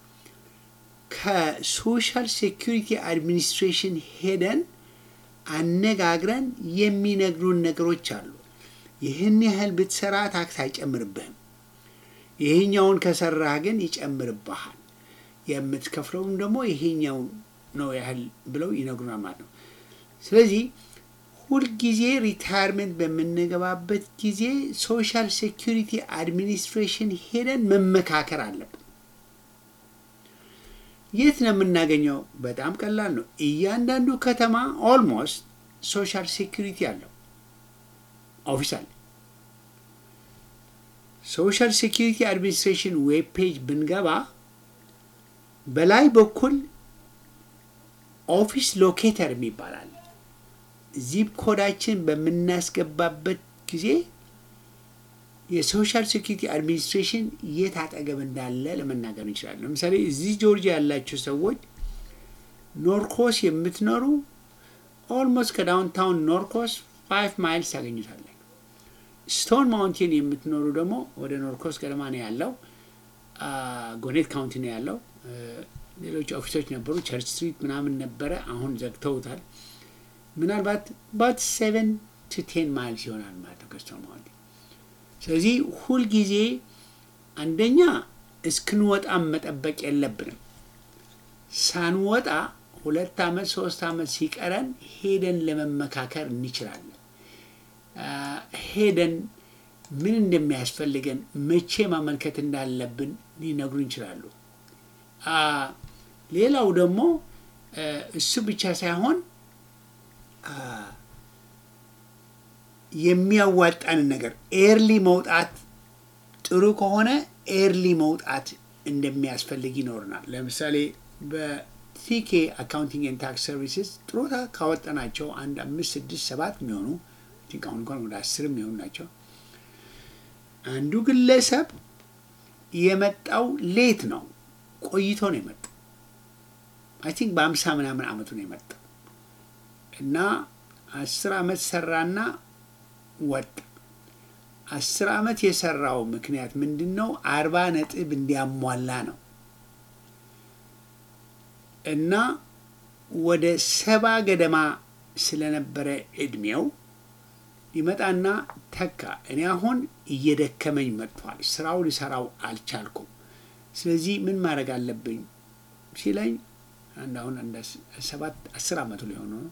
ከሶሻል ሴኩሪቲ አድሚኒስትሬሽን ሄደን አነጋግረን የሚነግሩን ነገሮች አሉ። ይህን ያህል ብትሰራ ታክስ አይጨምርብህም፣ ይሄኛውን ከሰራህ ግን ይጨምርብሃል፣ የምትከፍለውም ደግሞ ይሄኛው ነው ያህል ብለው ይነግሩናል ማለት ነው። ስለዚህ ሁልጊዜ ሪታየርመንት በምንገባበት ጊዜ ሶሻል ሴኩሪቲ አድሚኒስትሬሽን ሄደን መመካከር አለብን። የት ነው የምናገኘው? በጣም ቀላል ነው። እያንዳንዱ ከተማ ኦልሞስት ሶሻል ሴኩሪቲ አለው ኦፊስ አለ። ሶሻል ሴኩሪቲ አድሚኒስትሬሽን ዌብ ፔጅ ብንገባ በላይ በኩል ኦፊስ ሎኬተር የሚባላል ዚፕ ኮዳችን በምናስገባበት ጊዜ የሶሻል ሴኩሪቲ አድሚኒስትሬሽን የት አጠገብ እንዳለ ለመናገር እንችላለን። ለምሳሌ እዚህ ጆርጂያ ያላችሁ ሰዎች ኖርኮስ የምትኖሩ ኦልሞስት ከዳውንታውን ኖርኮስ ፋይቭ ማይልስ ታገኙታለን። ስቶን ማውንቴን የምትኖሩ ደግሞ ወደ ኖርኮስ ገደማ ነው ያለው። ጎኔት ካውንቲ ነው ያለው። ሌሎች ኦፊሶች ነበሩ፣ ቸርች ስትሪት ምናምን ነበረ። አሁን ዘግተውታል። ምናልባት ባት ሴቨን ቱ ቴን ማይልስ ይሆናል ማለት ነው ከስቶን ማውንቴን። ስለዚህ ሁልጊዜ አንደኛ እስክንወጣም መጠበቅ የለብንም። ሳንወጣ ሁለት ዓመት ሶስት ዓመት ሲቀረን ሄደን ለመመካከር እንችላለን። ሄደን ምን እንደሚያስፈልገን መቼ ማመልከት እንዳለብን ሊነግሩ ይችላሉ። ሌላው ደግሞ እሱ ብቻ ሳይሆን የሚያዋጣንን ነገር ኤርሊ መውጣት ጥሩ ከሆነ ኤርሊ መውጣት እንደሚያስፈልግ ይኖርናል። ለምሳሌ በቲኬ አካውንቲንግ ኤንድ ታክስ ሰርቪስስ ጥሮታ ካወጣናቸው አንድ አምስት ስድስት ሰባት የሚሆኑ ቲንክ አሁን እንኳን ወደ አስር የሚሆኑ ናቸው። አንዱ ግለሰብ የመጣው ሌት ነው፣ ቆይቶ ነው የመጣው። አይ ቲንክ በአምሳ ምናምን አመቱ ነው የመጣው። እና አስር አመት ሰራና ወጣ። አስር አመት የሰራው ምክንያት ምንድን ነው? አርባ ነጥብ እንዲያሟላ ነው እና ወደ ሰባ ገደማ ስለነበረ እድሜው ሊመጣና ተካ። እኔ አሁን እየደከመኝ መጥቷል፣ ስራው ሊሰራው አልቻልኩም። ስለዚህ ምን ማድረግ አለብኝ ሲለኝ አንድ አሁን እንደ ሰባት አስር አመቱ ሊሆኑ ነው።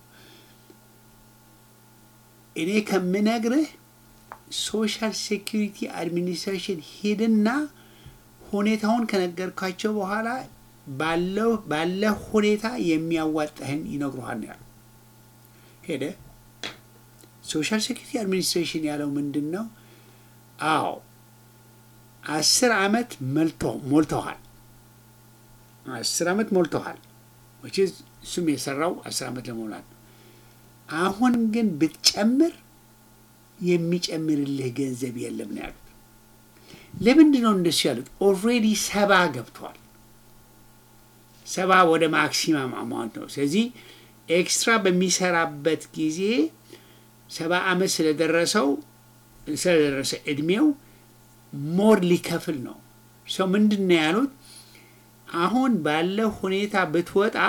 እኔ ከምነግርህ ሶሻል ሴኪሪቲ አድሚኒስትሬሽን ሂድና ሁኔታውን ከነገርኳቸው በኋላ ባለው ባለ ሁኔታ የሚያዋጣህን ይነግሩሃል ነው ያለው። ሄደ ሶሻል ሴኪሪቲ አድሚኒስትሬሽን ያለው ምንድን ነው? አዎ አስር አመት መልቶ ሞልተዋል። አስር አመት ሞልተዋል። እሱም የሰራው አስር አመት ለመውላት ነው። አሁን ግን ብትጨምር የሚጨምርልህ ገንዘብ የለም ነው ያሉት። ለምንድን ነው እንደሱ ያሉት? ኦልሬዲ ሰባ ገብቷል። ሰባ ወደ ማክሲማም አማውንት ነው። ስለዚህ ኤክስትራ በሚሰራበት ጊዜ ሰባ አመት ስለደረሰው ስለደረሰ እድሜው ሞር ሊከፍል ነው። ሰው ምንድን ነው ያሉት? አሁን ባለ ሁኔታ ብትወጣ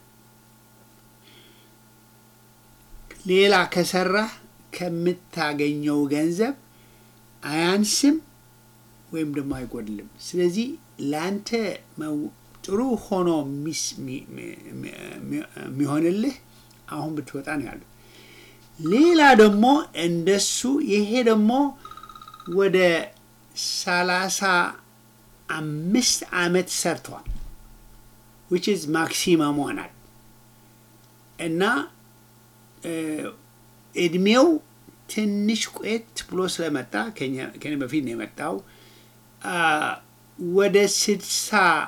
ሌላ ከሰራህ ከምታገኘው ገንዘብ አያንስም ወይም ደግሞ አይጎድልም። ስለዚህ ለአንተ ጥሩ ሆኖ የሚሆንልህ አሁን ብትወጣ ነው ያሉት። ሌላ ደግሞ እንደሱ ይሄ ደግሞ ወደ ሰላሳ አምስት አመት ሰርተዋል ዊች ኢዝ ማክሲመም ሆናል እና እድሜው ትንሽ ቆየት ብሎ ስለመጣ ከኔ በፊት ነው የመጣው ወደ ስድሳ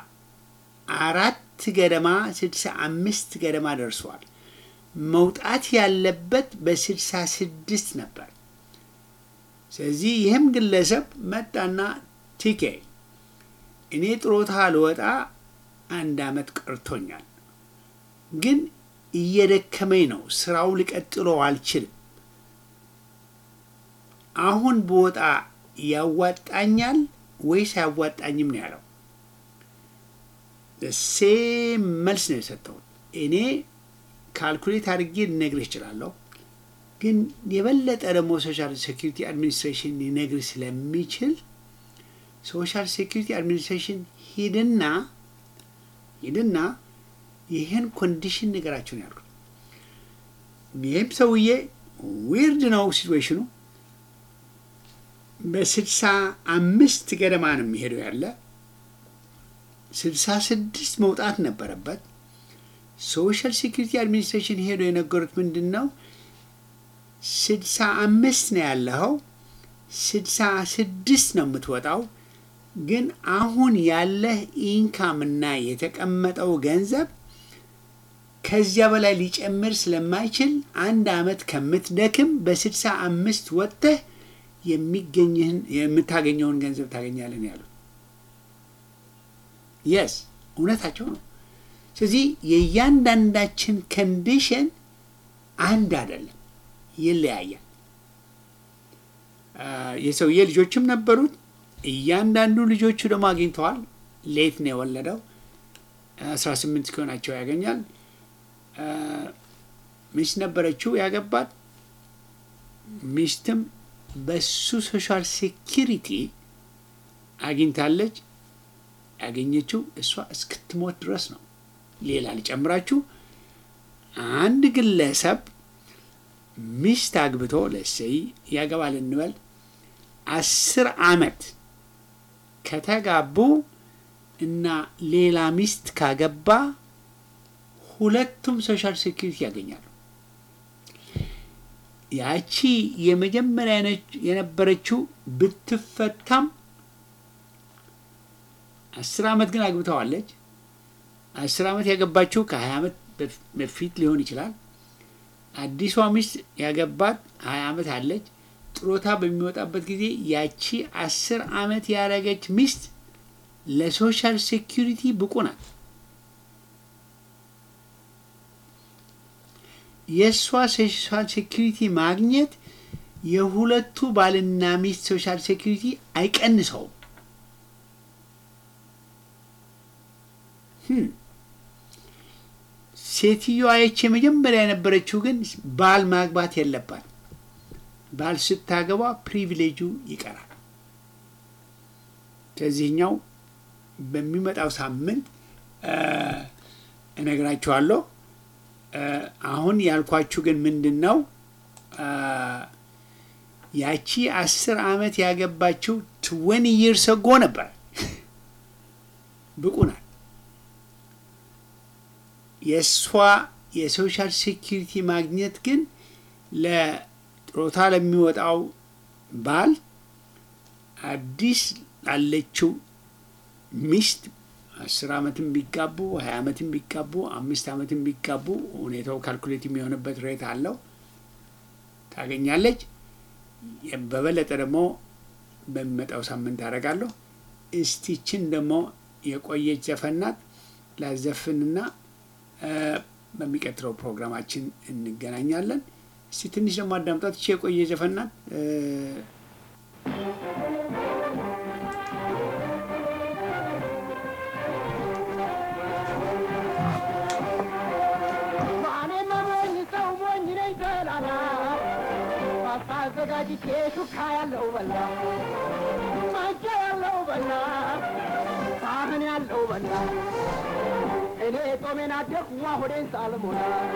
አራት ገደማ ስድሳ አምስት ገደማ ደርሷል። መውጣት ያለበት በስድሳ ስድስት ነበር። ስለዚህ ይህም ግለሰብ መጣና ቲኬ እኔ ጥሮታ ልወጣ አንድ አመት ቀርቶኛል፣ ግን እየደከመኝ ነው፣ ስራው ሊቀጥሎ አልችልም። አሁን ብወጣ ያዋጣኛል ወይስ አያዋጣኝም ነው ያለው። ሴም መልስ ነው የሰጠሁት። እኔ ካልኩሌት አድርጌ ልነግርህ እችላለሁ፣ ግን የበለጠ ደግሞ ሶሻል ሴኪሪቲ አድሚኒስትሬሽን ሊነግርህ ስለሚችል ሶሻል ሴኪሪቲ አድሚኒስትሬሽን ሂድና ሂድና ይህን ኮንዲሽን ነገራቸው ነው ያልኩት። ይህም ሰውዬ ዊርድ ነው ሲትዌሽኑ። በስልሳ አምስት ገደማ ነው የሚሄደው ያለ ስልሳ ስድስት መውጣት ነበረበት። ሶሻል ሴኪሪቲ አድሚኒስትሬሽን ሄዶ የነገሩት ምንድን ነው ስልሳ አምስት ነው ያለኸው፣ ስልሳ ስድስት ነው የምትወጣው ግን አሁን ያለህ ኢንካም እና የተቀመጠው ገንዘብ ከዚያ በላይ ሊጨምር ስለማይችል አንድ አመት ከምትደክም በስልሳ አምስት ወጥተህ የሚገኝህን የምታገኘውን ገንዘብ ታገኛለን ያሉት። የስ እውነታቸው ነው። ስለዚህ የእያንዳንዳችን ኮንዲሽን አንድ አይደለም፣ ይለያያል። የሰውዬ ልጆችም ነበሩት። እያንዳንዱ ልጆቹ ደግሞ አግኝተዋል። ሌት ነው የወለደው። አስራ ስምንት እስኪሆናቸው ያገኛል። ሚስት ነበረችው ያገባት። ሚስትም በሱ ሶሻል ሴኪሪቲ አግኝታለች። ያገኘችው እሷ እስክትሞት ድረስ ነው። ሌላ ሊጨምራችሁ አንድ ግለሰብ ሚስት አግብቶ ለሰይ ያገባል እንበል አስር አመት ከተጋቡ እና ሌላ ሚስት ካገባ ሁለቱም ሶሻል ሴኪሪቲ ያገኛሉ። ያቺ የመጀመሪያ የነበረችው ብትፈታም አስር አመት ግን አግብተዋለች። አስር አመት ያገባችው ከሀያ አመት በፊት ሊሆን ይችላል። አዲሷ ሚስት ያገባት ሀያ አመት አለች። ጥሮታ በሚወጣበት ጊዜ ያቺ አስር አመት ያደረገች ሚስት ለሶሻል ሴኪሪቲ ብቁ ናት። የእሷ ሶሻል ሴኪሪቲ ማግኘት የሁለቱ ባልና ሚስት ሶሻል ሴኪሪቲ አይቀንሰውም። ህም። ሴትዮዋ ይች የመጀመሪያ የነበረችው ግን ባል ማግባት የለባት። ባል ስታገባ ፕሪቪሌጁ ይቀራል። ከዚህኛው በሚመጣው ሳምንት እ፣ እነግራችኋለሁ። እ፣ አሁን ያልኳችሁ ግን ምንድን ነው እ፣ ያቺ አስር ዓመት ያገባችው ትወኒ ይርስ አጎ ነበር። ብቁ ናት። የእሷ የሶሻል ሴኪሪቲ ማግኘት ግን ለጥሮታ ለሚወጣው ባል አዲስ ላለችው ሚስት አስር ዓመትም ቢጋቡ ሀያ ዓመትም ቢጋቡ አምስት ዓመትም ቢጋቡ ሁኔታው ካልኩሌት የሚሆንበት ሬት አለው ታገኛለች። በበለጠ ደግሞ በሚመጣው ሳምንት አደርጋለሁ። እስቲችን ደግሞ የቆየች ዘፈን ናት ላዘፍንና እ፣ በሚቀጥለው ፕሮግራማችን እንገናኛለን። እስቲ ትንሽ ደግሞ አዳምጣት። ይቺ የቆየ ዘፈን ናት እ፣ ማኔ መሞኝ ሰው ሞኝ ነኝ ተላላ ፓስታ አዘጋጅቼ ሹካ ያለው በላ ማንጫ ያለው በላ ሳህን ያለው በላ እኔ ጦሜን አደርኩ ዋ ሆዴን ሳልሞላ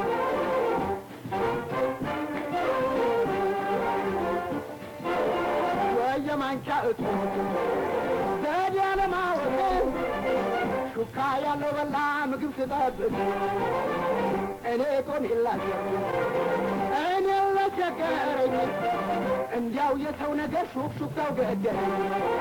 የማንቻ እጡ ዘዴ ያለማወቅ ሹካ ያለው በላ ምግብ ስጠብቅ እኔ ጦም የላቸው እኔ ለቸገረኝ እንዲያው የሰው ነገር ሹክ ሹካው ገደለኝ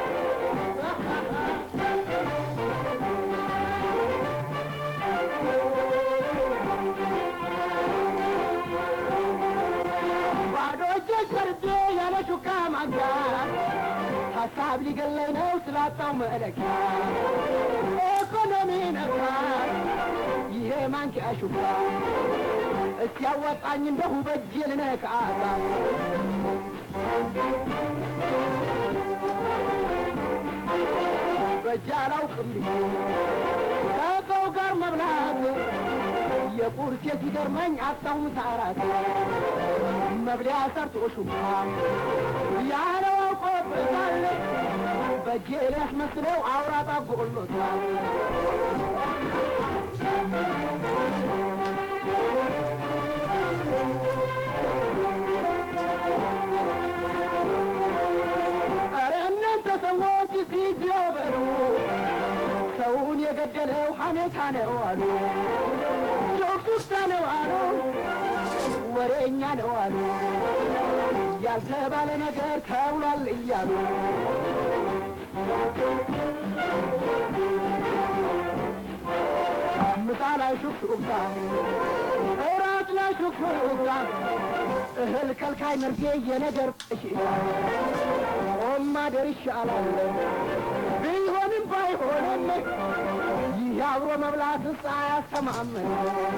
ባዶ እጄን ሰርቼ ያለ ሹካ ማንኪያ ሀሳብ ሊገለኝ ነው ስላጣው መለኪያ ኢኮኖሚ ነካ ይሄ ማንኪያ ሹካ እስኪ ያወጣኝ እንደሁ በእጄ ልነካታ በእጄ አላውቅም ከሰው ጋር መብላት የቁርሴ ሲገርመኝ አጣሁ ምሳራት መብሊያ ሰርቶ ሹካ ያለው አውቆበታል በእጄ ሊያስመስለው አውራጣ ጎሎታል ኧረ እናንተ ሰዎች ፊት በሉ ሰውን የገደለው ሐሜታ ነው አሉ ጆክሱታ ነው አሉ ወሬኛ ነው አሉ ያልተባለ ነገር ተብሏል እያሉ ምሳ ላይ ሹክሹክታ እራት ላይ ሹክሹክታ እህል ከልካይ መርጌ የነገር በሽታ ቆም ማደር ይሻላል ቢሆንም ባይሆንም ይህ አብሮ መብላት ስ አያስተማምን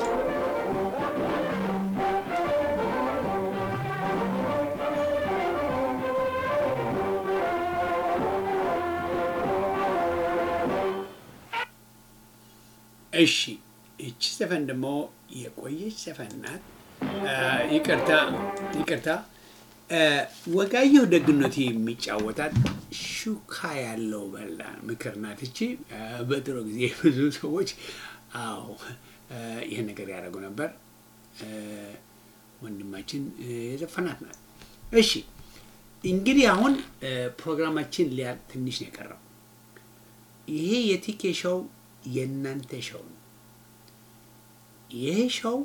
እሺ እቺ ዘፈን ደግሞ የቆየች ዘፈን ናት። አ፣ ይቅርታ ይቅርታ። አ፣ ወጋየሁ ደግነቱ የሚጫወታት ሹካ ያለው በላ ምክር ናት። እቺ አ፣ በድሮ ጊዜ ብዙ ሰዎች አዎ አ፣ ይህን ነገር ያደረጉ ነበር። አ፣ ወንድማችን አ፣ የዘፈናት ናት። እሺ እንግዲህ አሁን አ፣ ፕሮግራማችን ሊያ ትንሽ ነው የቀረው። ይሄ የቲኬ ሾው የእናንተ ሾው ነው። ይሄ ሾው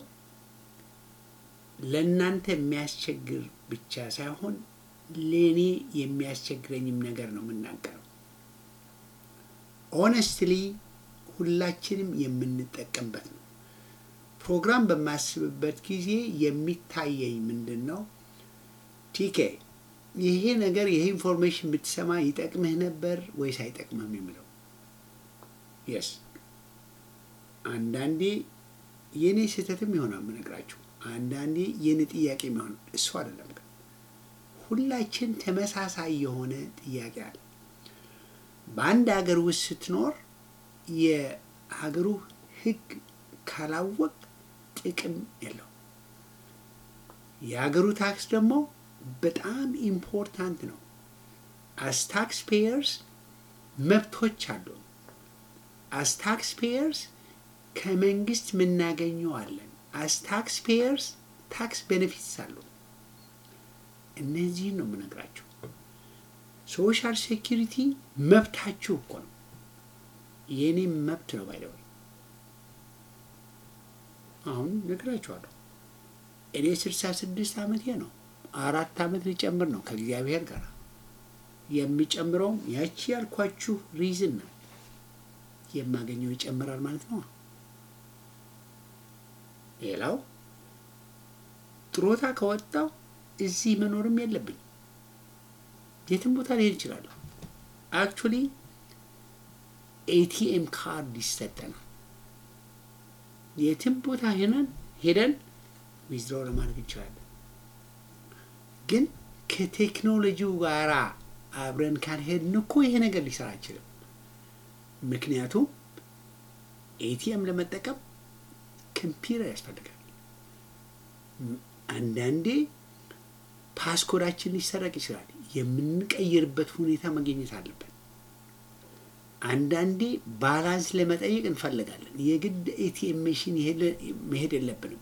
ለእናንተ የሚያስቸግር ብቻ ሳይሆን ለእኔ የሚያስቸግረኝም ነገር ነው የምናገረው። ኦነስትሊ ሁላችንም የምንጠቀምበት ነው። ፕሮግራም በማስብበት ጊዜ የሚታየኝ ምንድን ነው ቲኬ ይሄ ነገር ይሄ ኢንፎርሜሽን ብትሰማ ይጠቅምህ ነበር ወይስ አይጠቅምህም የሚለው የስ አንዳንዴ የእኔ ስህተትም ይሆናል የምነግራችሁ። አንዳንዴ የኔ ጥያቄ የሚሆን እሱ አይደለም። ግን ሁላችን ተመሳሳይ የሆነ ጥያቄ አለ። በአንድ ሀገር ውስጥ ስትኖር የሀገሩ ሕግ ካላወቅ ጥቅም የለው። የሀገሩ ታክስ ደግሞ በጣም ኢምፖርታንት ነው። አስ ታክስ ፔየርስ መብቶች አሉ። አስ ታክስ ፔየርስ ከመንግስት የምናገኘው አለን። አስ ታክስ ፔየርስ ታክስ ቤኔፊትስ አሉ። እነዚህን ነው የምነግራችሁ። ሶሻል ሴኪሪቲ መብታችሁ እኮ ነው። የእኔም መብት ነው። ባይደወይ አሁን ነግራችኋለሁ። እኔ ስልሳ ስድስት ዓመቴ ነው። አራት ዓመት ሊጨምር ነው ከእግዚአብሔር ጋር የሚጨምረውም ያቺ ያልኳችሁ ሪዝን ነው። የማገኘው ይጨምራል ማለት ነው። ሌላው ጥሮታ ከወጣው እዚህ መኖርም የለብኝ የትም ቦታ ሊሄድ ይችላለሁ። አክቹሊ ኤቲኤም ካርድ ይሰጠናል። የትም ቦታ ሄነን ሄደን ዊዝድሮ ለማድረግ እንችላለን። ግን ከቴክኖሎጂው ጋራ አብረን ካልሄድን እኮ ይሄ ነገር ሊሰራ አይችልም። ምክንያቱም ኤቲኤም ለመጠቀም ኮምፒውተር ያስፈልጋል። አንዳንዴ ፓስኮዳችን ሊሰረቅ ይችላል። የምንቀይርበት ሁኔታ መገኘት አለበት። አንዳንዴ ባላንስ ለመጠየቅ እንፈልጋለን። የግድ ኤቲኤም መሽን መሄድ የለብንም።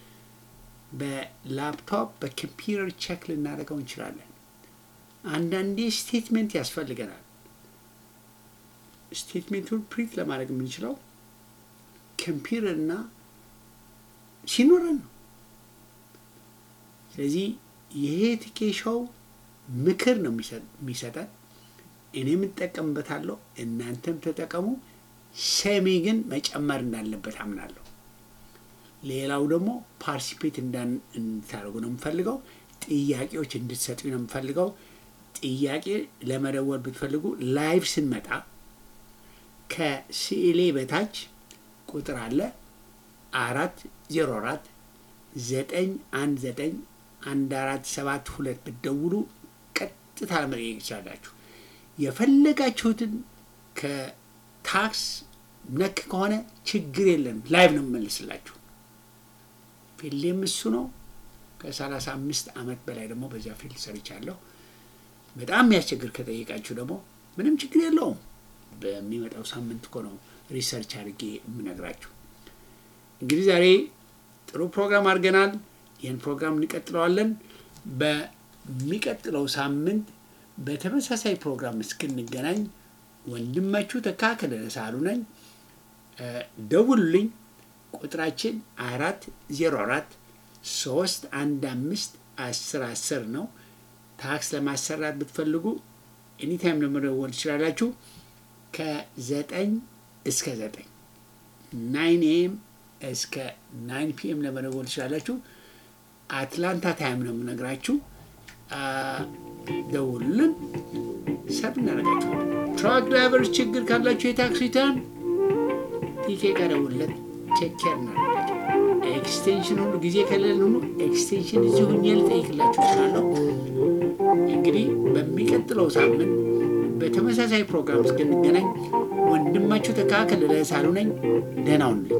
በላፕቶፕ በኮምፒውተር ቼክ ልናደርገው እንችላለን። አንዳንዴ ስቴትሜንት ያስፈልገናል። ስቴትሜንቱን ፕሪንት ለማድረግ የምንችለው ኮምፒውተር እና ሲኖረን ነው። ስለዚህ ይሄ ትኬሻው ምክር ነው የሚሰጠን። እኔም እጠቀምበታለሁ፣ እናንተም ተጠቀሙ። ሰሚ ግን መጨመር እንዳለበት አምናለሁ። ሌላው ደግሞ ፓርቲሲፔት እንድታደርጉ ነው የምፈልገው። ጥያቄዎች እንድትሰጡ ነው የምፈልገው። ጥያቄ ለመደወል ብትፈልጉ ላይቭ ስንመጣ ከስዕሌ በታች ቁጥር አለ አራት ዜሮ አራት ዘጠኝ አንድ ዘጠኝ አንድ አራት ሰባት ሁለት ብትደውሉ ቀጥታ ለመጠየቅ ይችላላችሁ። የፈለጋችሁትን ከታክስ ነክ ከሆነ ችግር የለም፣ ላይቭ ነው የምመልስላችሁ። ፊልዴም እሱ ነው። ከሰላሳ አምስት ዓመት በላይ ደግሞ በዚያ ፊልድ ሰርቻለሁ። በጣም የሚያስቸግር ከጠየቃችሁ ደግሞ ምንም ችግር የለውም። በሚመጣው ሳምንት እኮ ነው ሪሰርች አድርጌ የምነግራችሁ። እንግዲህ ዛሬ ጥሩ ፕሮግራም አድርገናል። ይህን ፕሮግራም እንቀጥለዋለን። በሚቀጥለው ሳምንት በተመሳሳይ ፕሮግራም እስክንገናኝ ወንድማችሁ ተካ ከደረሳሉ ነኝ። ደውሉልኝ። ቁጥራችን አራት ዜሮ አራት ሶስት አንድ አምስት አስር አስር ነው። ታክስ ለማሰራት ብትፈልጉ ኤኒታይም ለመደወል ትችላላችሁ። ከዘጠኝ እስከ ዘጠኝ ናይን ኤም እስከ ናይን ፒኤም ለመደወል ትችላላችሁ። አትላንታ ታይም ነው የምነግራችሁ። ደውሉልን፣ ሰብ እናደርጋችኋለን። ትራክ ድራይቨሮች ችግር ካላችሁ የታክስ ሪተርን ቲኬ ጋር ደውልለት፣ ቼክ ኬር እናደርጋቸው። ኤክስቴንሽን ሁሉ ጊዜ ከሌለን ሁሉ ኤክስቴንሽን እዚህ ሁኜ ልጠይቅላችሁ እችላለሁ። እንግዲህ በሚቀጥለው ሳምንት በተመሳሳይ ፕሮግራም እስክንገናኝ ወንድማችሁ ተካከል ለሳሉ ነኝ። ደህና ሁኑልኝ።